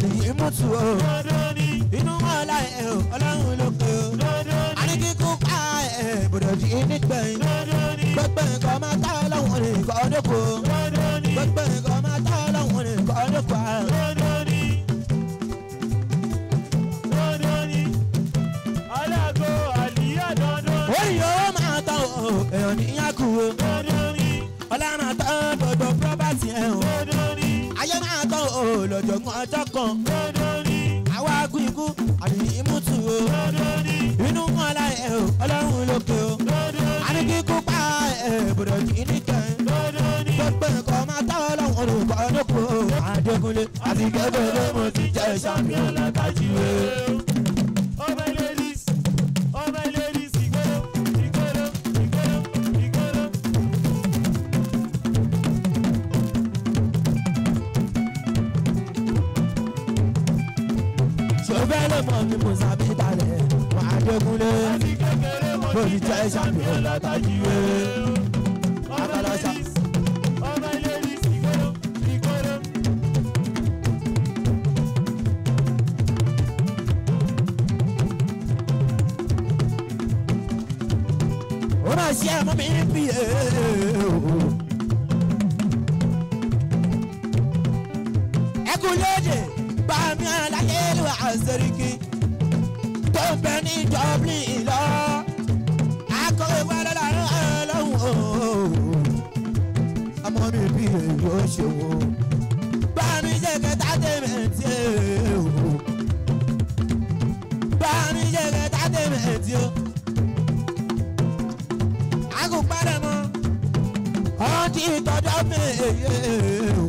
àdìyí mútu o dandan ni inú wọn láì ẹ o ọlọ́run ló pe o dandan ni àníkíkú pa ẹ gbọdọ̀ di nígbẹ̀yìn dandan ni gbẹgbẹ nǹkan máa tá ọlọ́run nìkan ọdẹ́kọ̀ dandan ni gbẹgbẹ nǹkan máa tá ọlọ́run nìkan ọdẹ́kọ̀ dandan ni dandan ni alágo àlìyá dandan ni orí yóò máa tán o èèyàn níyàn kú o dandan ni ọlá máa tán gbogbo pírọ́bàtì ẹ̀ o dandan ni ayé máa tán o lọ́jọ̀gbọ́n ọjọ́ kan dandan ni àwa kú ikú àdìyí mútu o dandan ni inú wọn láì ẹ o ọlọ́run ló pe o dandan ni àníkíkú pa ẹ gbọdọ̀ di nígbẹ̀yìn. dandan ni gbẹgbẹ nǹkan máa tá ọlọ́run olùkọ́ ọdọ́kọ̀ Adékúnlé àti kékeré mo ti jẹ́ champion látàjíwé. ọmọ ladies ọmọ ladies ìgboro ìgboro ìgboro ìgboro. ṣòfẹ́ lè mọ mi mo sábì balẹ̀ mọ Adékúnlé àti kékeré mo mo ti ti jẹ́ champion látàjíwé. ọmọ Abalasa. ladies ọmọ ladies ìgboro ìgboro. ó máa ṣe ẹ̀mọ́ mi ní bí e. ẹkùn léde bá mi àlàyé lu àṣẹríkì tó ń bẹ ní Dublin lọ akọ̀wé wa lọ́la lọ́hùn o. ọmọ mi bí èyí ó ṣe wò bá mi ṣe kẹta tẹ̀mẹ̀tì o. bá mi ṣe kẹta tẹ̀mẹ̀tì o agùnpadà mọ́ ọtí tọjọ́ mẹ́ẹ̀ẹ́ o.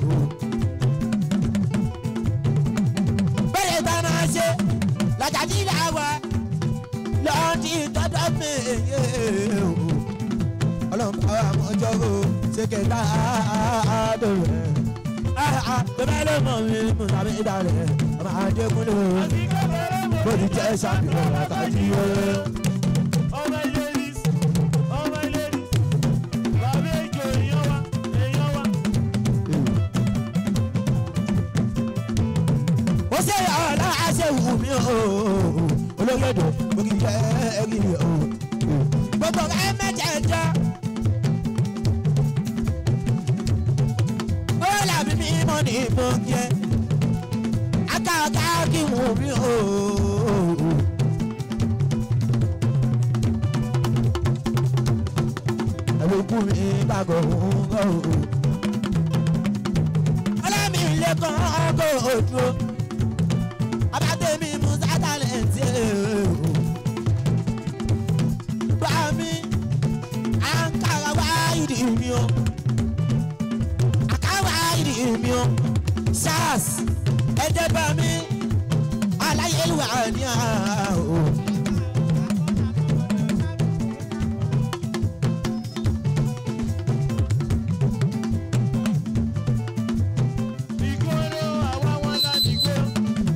bẹ́ẹ̀ tá a máa ṣe lọ́jàdí là wá lọ́tí tọjọ́ mẹ́ẹ̀ẹ́ o. ọlọ́run bá wa mọ́jọ́ o ṣe kẹta àádọ́ rẹ̀. bẹ́ẹ̀ ló mọ̀ mi mú tàbí ìdálẹ̀ ọmọ Adékúnlé o. àti kékeré mo bó ti jẹ́ ṣàfihàn látàjí o. ọmọ ladies ọmọ ladies bàbá èjò èèyàn wa èèyàn wa. ó ṣe ọ̀la ṣe wù mí o olóyèdè ògì jẹ́ ẹ̀rí o gbogbo ẹ mẹ́jẹ̀ẹ̀jọ. ó làbí mi mọ́ ní mo jẹ́ akáàká kí wù mí o. ẹlòkù mi bàgọ̀ òun gọ̀ o. ọlọ́mi ilé kan ọgọ́ òdúró abatemi musa talent bá mi ankara wá ìdí mi o àkàwá ìdí mi o sars ẹjẹ bá mi aláyélúwà ní àhó. ìgboro àwa wọn la nìgboro.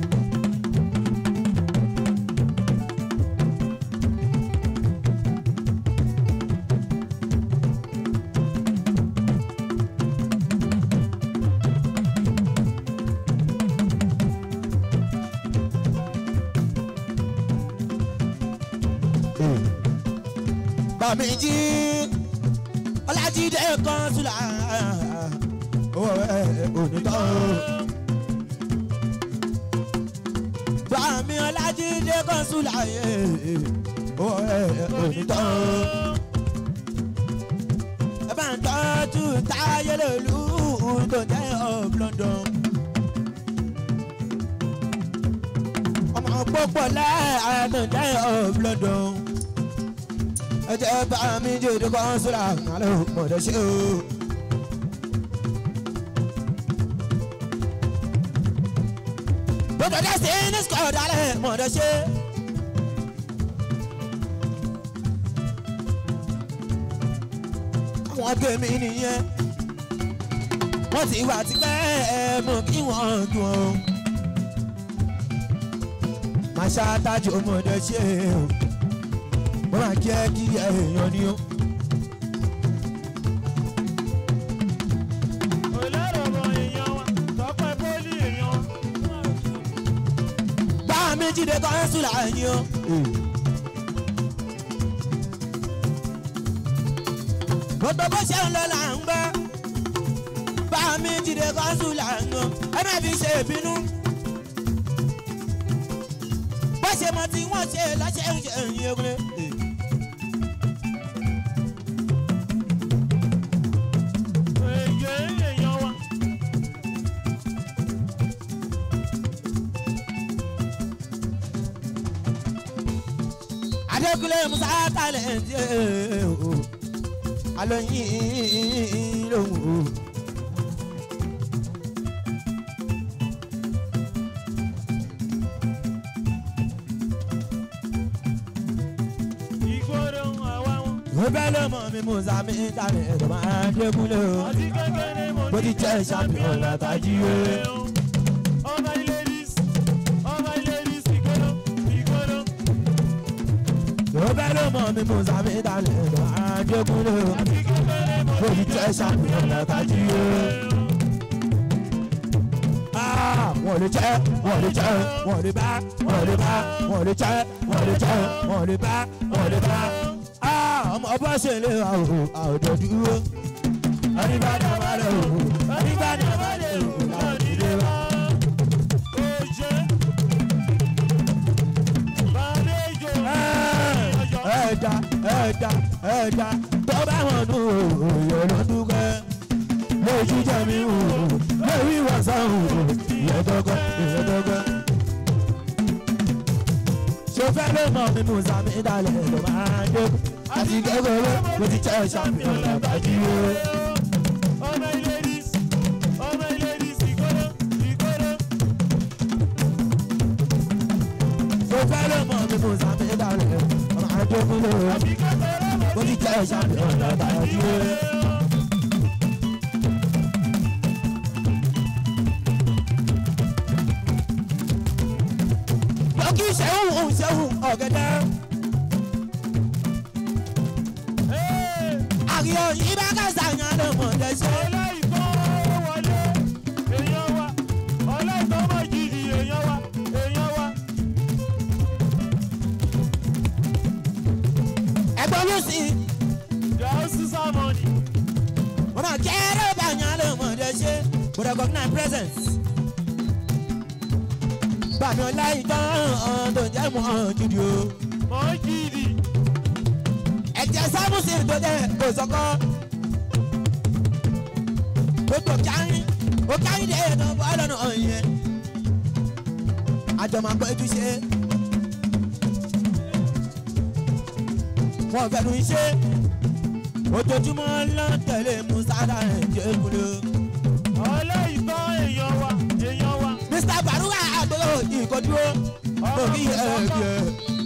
bàmíjì ọlájídé kan sùlà owó ẹ onítọ̀ bàmí ọlájídé kan sùlà owó ẹ onítọ̀ ẹ bá ń tọ́jú táyé lòlú tó jẹ́ of London ọmọ pọ́pọ́ láàánú tó jẹ́ of London ẹ jẹ́ bá mi jòdì kan sùlà àlọ́ mọ̀dọ́ ṣe o. Bọ́dọ̀ dá sí ní sọ̀dọ̀ alẹ́ mọ̀dọ́ ṣe. Àwọn tèmi nìyẹn. Wọ́n ti wà tipẹ́ ẹ̀ mọ̀ kí wọ́n dùn ọ́. Màá ṣáájú mọ̀dọ́ ṣe o. Wọ́n máa jẹ́ kí èèyàn ní o. olóró ọmọ èèyàn wa tọpẹ pólì èèyàn wa. mi jíde kọ́ńsùlà yín o. gbogbo bó ṣe ń lọ là ń gbọ́ bá mi jíde kọ́ńsùlà yín o ẹ má fi ṣe ìbínú. bó ṣe mọ tí wọ́n ṣe lọ́ṣẹ̀ ń ṣe ìyẹn ogun. èyí èèyàn wa. adékúnlé musa talent o alóyin lòun o. ìgboro àwa wọn. ó bẹ́ ló mọ̀ mi musa mi talent ọmọ adékúnlé o. ọtí kékeré mo Bó ti jẹ́ champion látàjí o. ọmọ ilé ris ọmọ ilé ris ìgboro ìgboro. ó bẹ́ ló mọ̀ mi musa mi talent ọmọ adékúnlé o. ọtí kékeré mo Bó ti jẹ́ champion látàjí o. Ah, wọ́n lè jẹ́ wọ́n lè jẹ́ wọ́n lè bá wọ́n lè bá wọ́n lè jẹ́ wọ́n lè jẹ́ wọ́n lè bá wọ́n lè bá. Ah, ọmọ ọba ṣe lè wà o àwùjọ dúró. Àdìbàdàn bá lè o àdìbàdàn bá lè o láti lè wá. Oje. Bàlejò. Ẹ̀dá ẹ̀dá ẹ̀dá tó bá wọn nù òye ló dúkẹ́. Lójú jẹ́ mi wò lórí ìwàsàn wò ìyẹn dọ́gọ́ ìyẹn dọ́gọ́. Ṣofẹ́ ló mọ̀ mi mú sàmì ìdálẹ̀ ló máa dé. Àti kékeré mo ti jẹ́ ṣàmìlẹ̀ lábàájí o. Ọmọ ilé ris. Ọmọ ilé ris ìgboro ìgboro. Ṣofẹ́ ló mọ̀ mi mú sàmì ìdálẹ̀ ló máa dé kúlò. Àbí kékeré mo Mo ti jẹ́ ṣàmìlẹ̀ lábàájí o. Lọ́kì ṣẹ́hùn ṣẹ́hùn ọ̀gẹ̀dẹ̀. Ee, Àríyọ̀ yìí bá kásá yan ló mọ̀ lẹ́sẹ̀. ọláìtọ́ wọlé. Èèyàn wa. Ọláìtọ́ mọ̀ jìjì èèyàn wa. Èèyàn wa. Ẹ̀gbọ́n ló sì. Yàá sísá mọ́ni. Mo máa kẹ́rẹ́ bá yan ló mọ̀ lẹ́sẹ̀. Mo recognize presence. Bàmí ọlá ìtàn tó jẹ́ mọ́ jùdí o. Mọ̀ jìjì. Ẹ̀jẹ̀ sábùsì tó jẹ́ òsọ́kọ́. Gbogbo kárí. Ó kárí dé ètò bọ́ọ̀lù náà yẹn. Àjọ máa pẹ́ túṣe. Wọ́n fẹ́nu iṣẹ́. Ojoojúmọ́ ló ń tẹ̀lé Musa Dare Jekulu. Ọláìtọ́ èèyàn wa. Èèyàn wa. Mr. Baruwa àgbẹ̀wò ìkọdúró. Òkì ẹ̀ẹ́dẹ̀.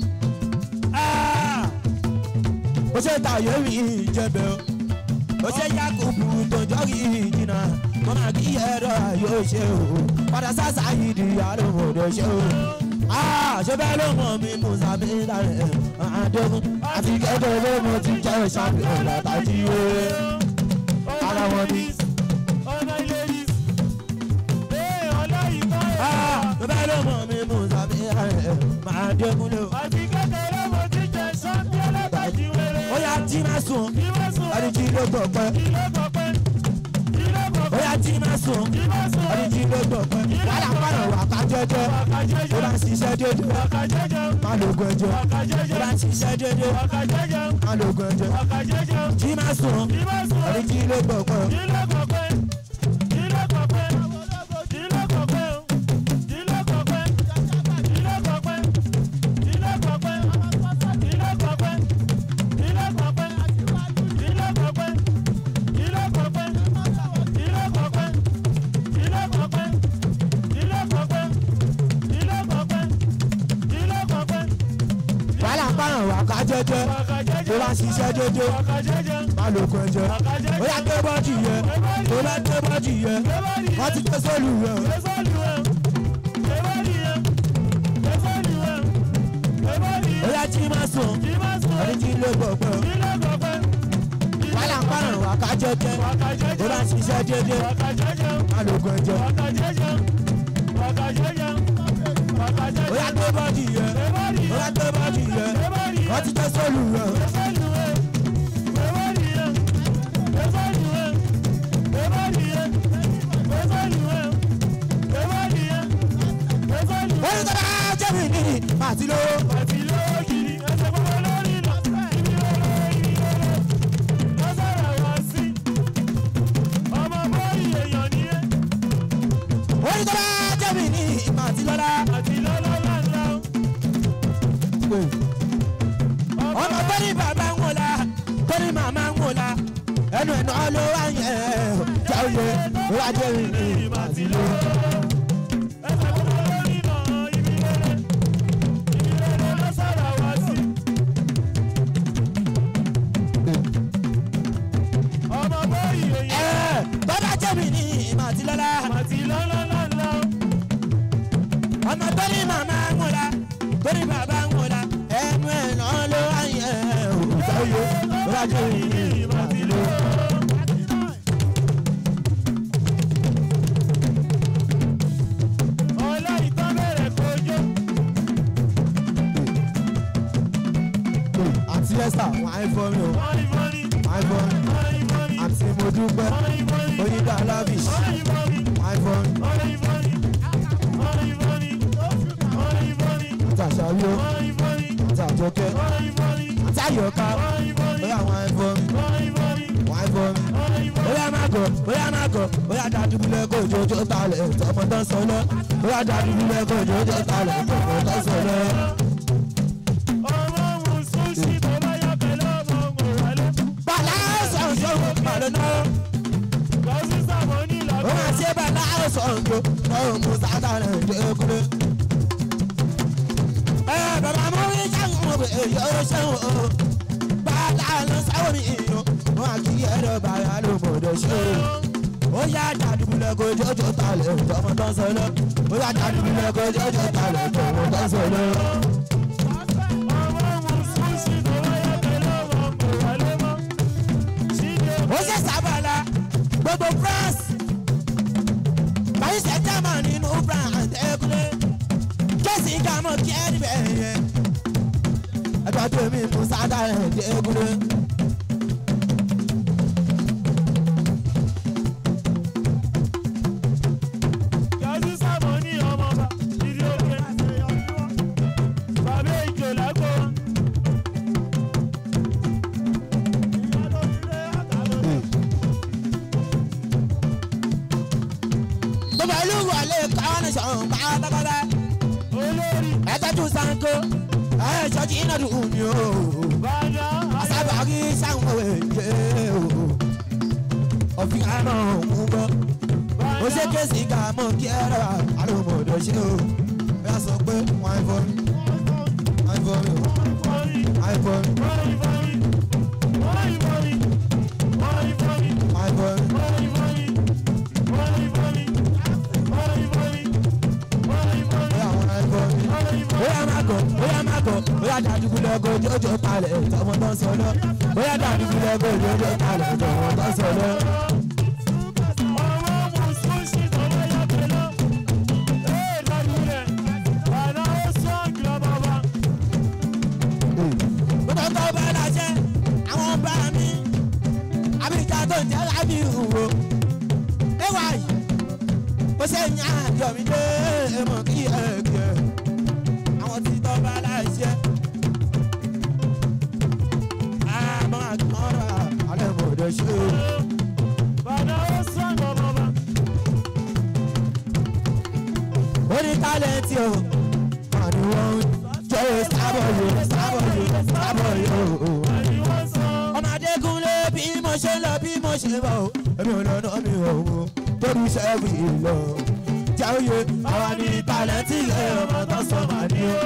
Ó ṣe tàyè rí ìjẹ̀bẹ̀ o. Ó ṣe Yakubu tó jọ́rí ìjìnà. Mo máa kí ẹ̀rọ yóò ṣe o. Padà sásà yìí di àlòmọ̀dé ṣe o. Ṣé bẹ́ẹ̀ ló mọ̀ mí Musa mi Dare Adégun? Àti kẹ́kẹ́ ló mo ti jẹ́ ṣàmìlẹ̀ látàjí o. Ara wọn ni. Ọmọ ilé ris. Ee, ọláìtọ́ èèyàn wa. Ṣé bẹ́ẹ̀ ló mọ̀ mí Musa mi Dare Adégun lò? àti kékeré mo ti jẹ sọ́ńdí látàjì wẹrẹ. Ó yá tí máa sùn. kí ló sùn. Ẹni tí ló gbọ̀ pẹ́. kí ló kọ pé. kí ló kọ Ó pé. yá tí máa sùn. kí ló sùn. Ẹni tí ló gbọ̀ pẹ́. Wàhálà pàrọ̀ wà ká jẹ́jẹ́. wàkà Ó jẹjẹ. bá ń ṣiṣẹ́ déédéé. wàkà jẹjẹ. Má lo oògùn ẹ̀jẹ̀. wàkà Ó jẹjẹ. bá ń ṣiṣẹ́ déédéé. wàkà jẹjẹ. Má lo oògùn ẹ̀jẹ̀. wàkà jẹjẹ. Tí máa sùn. kí ló sùn. Ẹni tí ló gbọ̀ pẹ́. kí ló kọ pé. kí ló kọ pé. kí ló kọ pé. kí ló kọ pé. kí ló kọ pé. kí ló kọ pé. kí ló kọ pé. kí ló kọ pé. kí ló kọ pé. kí ló kọ pé. kí ló kọ pé. kí ló kọ pé. kí ló kọ pé. kí ló kọ pé. kí ló kọ pé. Wàhálà pàrọ̀ wà ká jẹ́jẹ́. wàkà jẹjẹ. Ó bá ń ṣiṣẹ́ déédéé. wàkà jẹjẹ. Má lo oògùn ẹ̀jẹ̀. wàkà Ó jẹjẹ. yá gbé bọ́ọ̀dì yẹ. Ó bá gbé bọ́ọ̀dì yẹ. Wọ́n ti gbé sóòlù yẹ. Ó yá tí máa sùn. Ẹni tí ló gbọ̀ pẹ́. Wàhálà pàrọ̀ wà ká jẹ́jẹ́. Ó bá ń ṣiṣẹ́ déédéé. Má lo oògùn ẹ̀jẹ̀. ó yà gbé bọ́dì yẹ ó yà gbé bọ́dì yẹ wọ́n ti jẹ́ sólù rẹ̀ wọ́n ní tọ́lá jẹ́mi nìyí àti lówó wọ́n ní tọ́lá jẹ́mi nìyí àti lọ́lá ọmọ tó ní bàbá ń wòlá tó ní màmá ń wòlá ẹnu ẹ̀nà ló wá yẹn jáwé ó wá jẹ́mi nìyí àti lówó. ẹ bàbá jẹ́mi nìyí àti lọ́lá ọmọ tó ní màmá ń wòlá tó ní bàbá ń wòlá ẹnu ẹ̀nà ló wá yẹn jáwé ó wá jẹ́mi nìyí àti lówó. àti ẹ̀sà wọ́n á fọ́ mi o wọ́n á fọ́ mi àti mo dúpẹ́ oyinda lavish wọ́n á fọ́ mi àti àṣàbí o àti àjọkẹ́ àti àyọ̀ká bóyá wọ́n á fọ́ mi wọ́n á fọ́ mi bóyá má gọ̀ bóyá má gọ̀ bóyá dàdúgbìlẹ̀ kó jòjò talẹ̀ tọmọ tán sọ lọ bóyá dàdúgbìlẹ̀ kó jòjò talẹ̀ tọmọ tán sọ lọ. bàlá sọ̀njọ́ màlúù náà. ó máa ṣe bàlá sọ̀njọ́ náà mú sátánà ìdẹ́kùnrin. ẹ bàbá mú rí sáwọn ọmọ èyí ó ṣẹ́wọ̀n o. bàlá ló sáwọn mi ìyó wọn á kí ẹ̀rọ bàrà ló mọ̀ọ́dọ̀ ṣe o. ó yá dàdúgbìlẹ̀ kó jòjò talẹ̀ tọmọ tán sọ lọ. ó yá dàdúgbìlẹ̀ kó jòjò talẹ̀ tọmọ tán sọ lọ. ó ṣe sábàlá gbogbo france paris german nínú france ẹkúlé jẹ́sì gàmọ́ kí ẹ́ níbẹ̀ yẹn ẹgbẹ́ tó mi mú sádà ẹ̀ dé ẹkúlé. gbogbo ìlú wọlé káwọn sọ̀rọ̀ pátápátá ẹ tọ́jú sanko ẹ ṣọ́jú iná dùn mí o asábàárí sáwọn èyí o òfin àná òun bọ́ ó ṣe kéésì ká mọ̀ kí ẹ rà àlùmọ̀ọ́dọ̀ ṣe o bẹ́ẹ̀ sọ pé wọ́n á fọ́ mi wọ́n á fọ́ mi o wọ́n á fọ́ mi wọ́n á fọ́ mi bóyá wọ́n á fọ́ mi bóyá má gọ̀ bóyá má gọ̀ bóyá dàdúgbò lọ́gọ̀ jọjọ talẹ̀ tọmọ tán sọ lọ bóyá dàdúgbò lọ́gọ̀ jọjọ talẹ̀ tọmọ tán sọ lọ. gbogbo tó bá láṣẹ àwọn bá mi àbíjà tó ń jẹ́ lábí ìhùwò ẹwà yìí ó ṣe ń yàn àjọ mi dé mọ̀ kí ẹ kí ẹ àwọn tí tó bá láṣẹ. àmọ́ àgbọ̀nrà alẹ́ mọ̀ ọ́ dẹ̀ ṣe o. ó ní tálẹ́ǹtì o wọ́n ní wọ́n ń jẹ́ sábọ̀ yìí sábọ̀ yìí sábọ̀ yìí o. ọmọ adékúnlé bí mo ṣe lọ bí mo ṣe bọ̀ o èmi ò lọ́nà mi ò mú torí sẹ́ẹ̀bù yìí lọ. jáwé àwa ní tálẹ́ǹtì ẹ̀ ọmọ tó sọ màá ní o.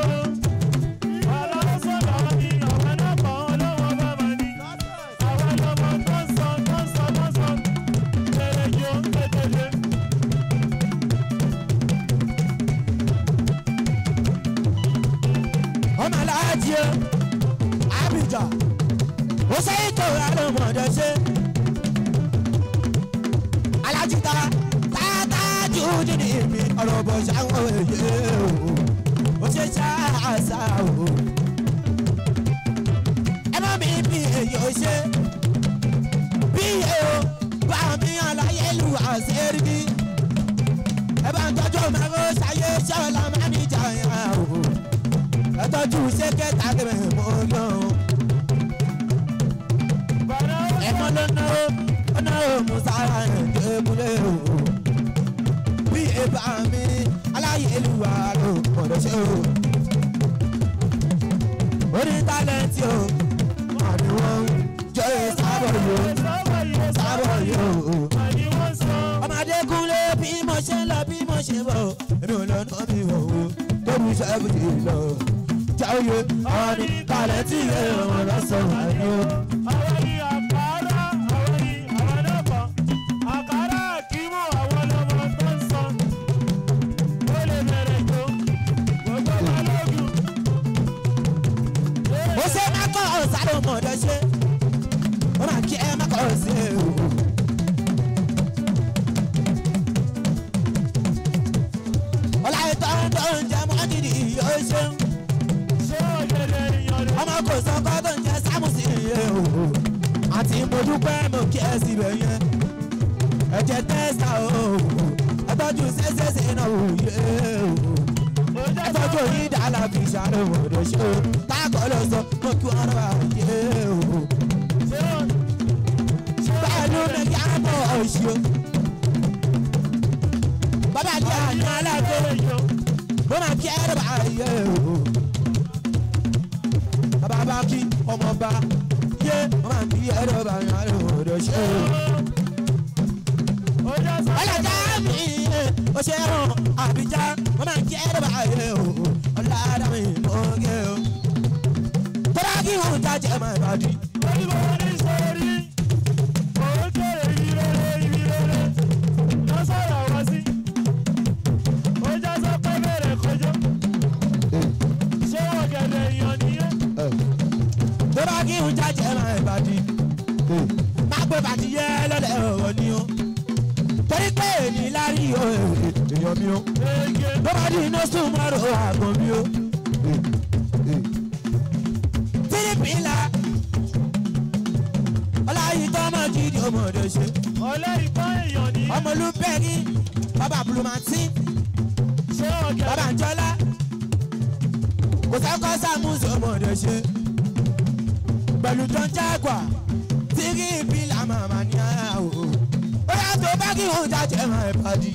ọmọ aláàjì o àbíjà ó sẹ́yìn tó rà ló mọ̀ ọ́dọ̀ ṣe. alájí ta tààtà jù ní mi ọ̀rọ̀ bọ̀ ṣáwọn èyí o. ṣe ṣáàṣà o. ẹ má mi bí èyí ò ṣe bí èyí ò bá mi àlàyé lu àṣírí ẹ bá ń tọ́jú mẹ́rọ ṣayé ṣọ́ọ̀lá máa ní ìjà yẹn o. ẹ tọ́jú ṣé kẹta kẹmẹ mọ́ yàn o. ẹ mọ́ ló ná o ó ná o musa ẹ̀ débúlé o. bí èbá mi aláyé lu àlọ́ gbọ́dọ̀ ṣe o. orí tálẹ́ǹtì o wọ́n ní wọ́n ń jẹ́ sábọ̀ yìí o sábọ̀ yìí o ọmọdé kúnlé bí mo ṣe ń lọ bí mo ṣe bọ̀ èmi ò lọ náà mi wọ̀ o tóbi ṣẹ́gun ti lọ. jáwé ọ̀nì kalẹ̀ tí ìwé ọmọ lọ́sàn-án àní o. ó ṣe má kọ́ ọ̀sáré ọmọdé ṣe ó máa kí ẹ má kọ́ ọ̀sẹ̀ o. ọ̀la ìtọ́ tó ń jẹ mọ́jìdì yóò ṣeun ọmọ kò sọ́kọ́ tó ń jẹ sámùsì yẹn o àti mo dúpẹ́ mo kí ẹ síbẹ̀ yẹn ẹ̀jẹ̀ tẹ́sà o ẹ̀tọ́jú ṣẹ́ṣẹ́ṣẹ́ náà o yẹ o ẹ̀tọ́jú yín dàlà fi ṣàlẹ̀ wọ̀dọ̀ ṣe o táàkọ́ lọ sọ mo kí wọn rà yẹ o pẹ̀lú mi kí á bọ̀ ọ̀ṣì o bàbá àti àná aláàbò mo máa kí ẹrù ayé o. bàbá bá kí ọmọ bá yé mo máa kí ẹrù ayé o lọ ṣe o. ọlọ́jà mi ò ṣe hàn àbíjá mo máa kí ẹrù ayé o. ọ̀làdà mi mo gé o. tọ́lá kí wọ́n jájẹ́ máa bá di. tọ́lá kí wọ́n jájẹ́ máa bá di. má pé bàtí yẹ lọ́lẹ̀ ọ̀rọ̀ ni o. torí pé èyí lárí o èèyàn mi o. tọ́lá di iná sùn mọ́rọ̀ àgọ́ mi o. tìrìpìlà ọláyí tọ́mọ gidi ọmọdé ṣe. ọmọlúbẹ̀rí bàbá bulumati bàbá njọ́lá kò sẹ́kọ̀ sàmúsì ọmọdé ṣe. pẹ̀lú tán jágwà tírí ìbílà màmá ní ara o. ó yà tó bá kí òun jáde máa ń padì.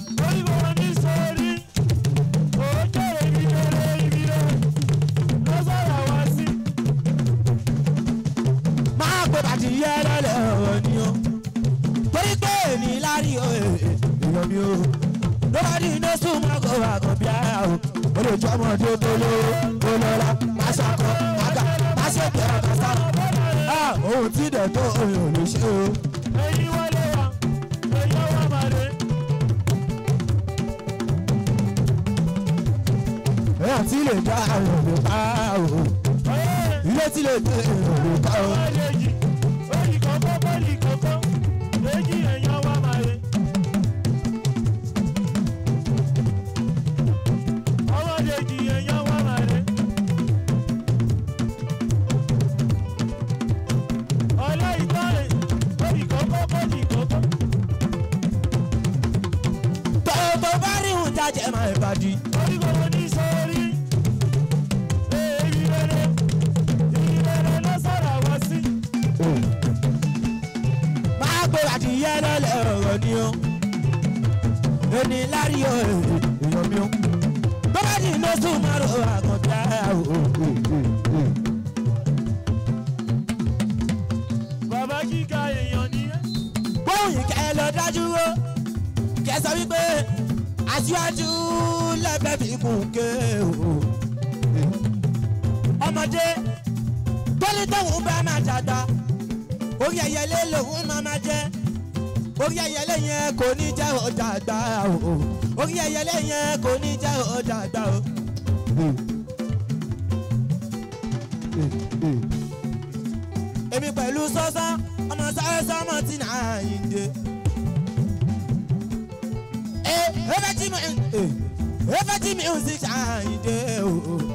máa gbé bàtì yẹ lọ́lẹ̀ ọ̀rọ̀ ni o. torí pé èmi lárí o èèyàn mi o. lọ́wọ́dì iná sùn máa kó àgàn bí ara o. ó lè jọ́ ọmọdé tó lówó tó lọ́la má ṣàkọ àgà má ṣe tẹ̀ ọ̀gá sá. ohun tí dẹ̀ tó òyìn ò lè ṣe o. èèyàn tí lè dá àwọn òbí pa o. ilé tí lè dé èèyàn òbí pa o. tó bá rí òun jájẹ́ máa ń padì. máa gbé adìyẹ lọ́lẹ̀ ọ̀rọ̀ ni o. ẹni lárí o èèyàn mi o. bọ́lá ní iná sùn máa ro àkàndá o. Bàbá kíkà èèyàn ni ẹ́. bóyìn kẹ́ ẹ lọ dájú o. kẹ́ sọ wípé aṣíwájú lẹ́fẹ̀ẹ́ fi kún ké o. ọmọdé tóní tóun bá máa dàgbà orí ẹyẹlé lòun máa máa jẹ orí ẹyẹlé yẹn kò ní jẹ́ ọjà àgbà o orí ẹyẹlé yẹn kò ní jẹ́ ọjà àgbà o. èmi pẹ̀lú sọ́sán ọmọ sáré sọ́mọ tí nà á yín dé. ẹ ẹ bẹ tí mo ẹ efeti music ṣàyìndé o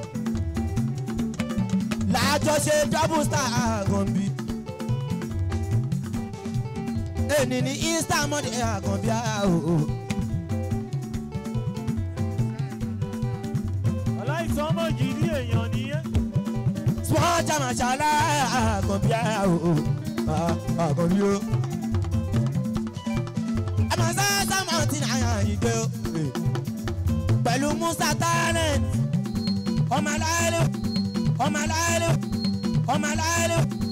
làjọṣe double star àgànbí èní ní easter monday àgànbí o. aláìsàn ọmọ gidi èèyàn nìyẹn. small jama ṣàlá àgànbí o àgànbí o. ẹ máa sá sámọ̀tì àyìndé o pẹ̀lú musa talent ọmọ aláìlú ọmọ aláìlú ọmọ aláìlú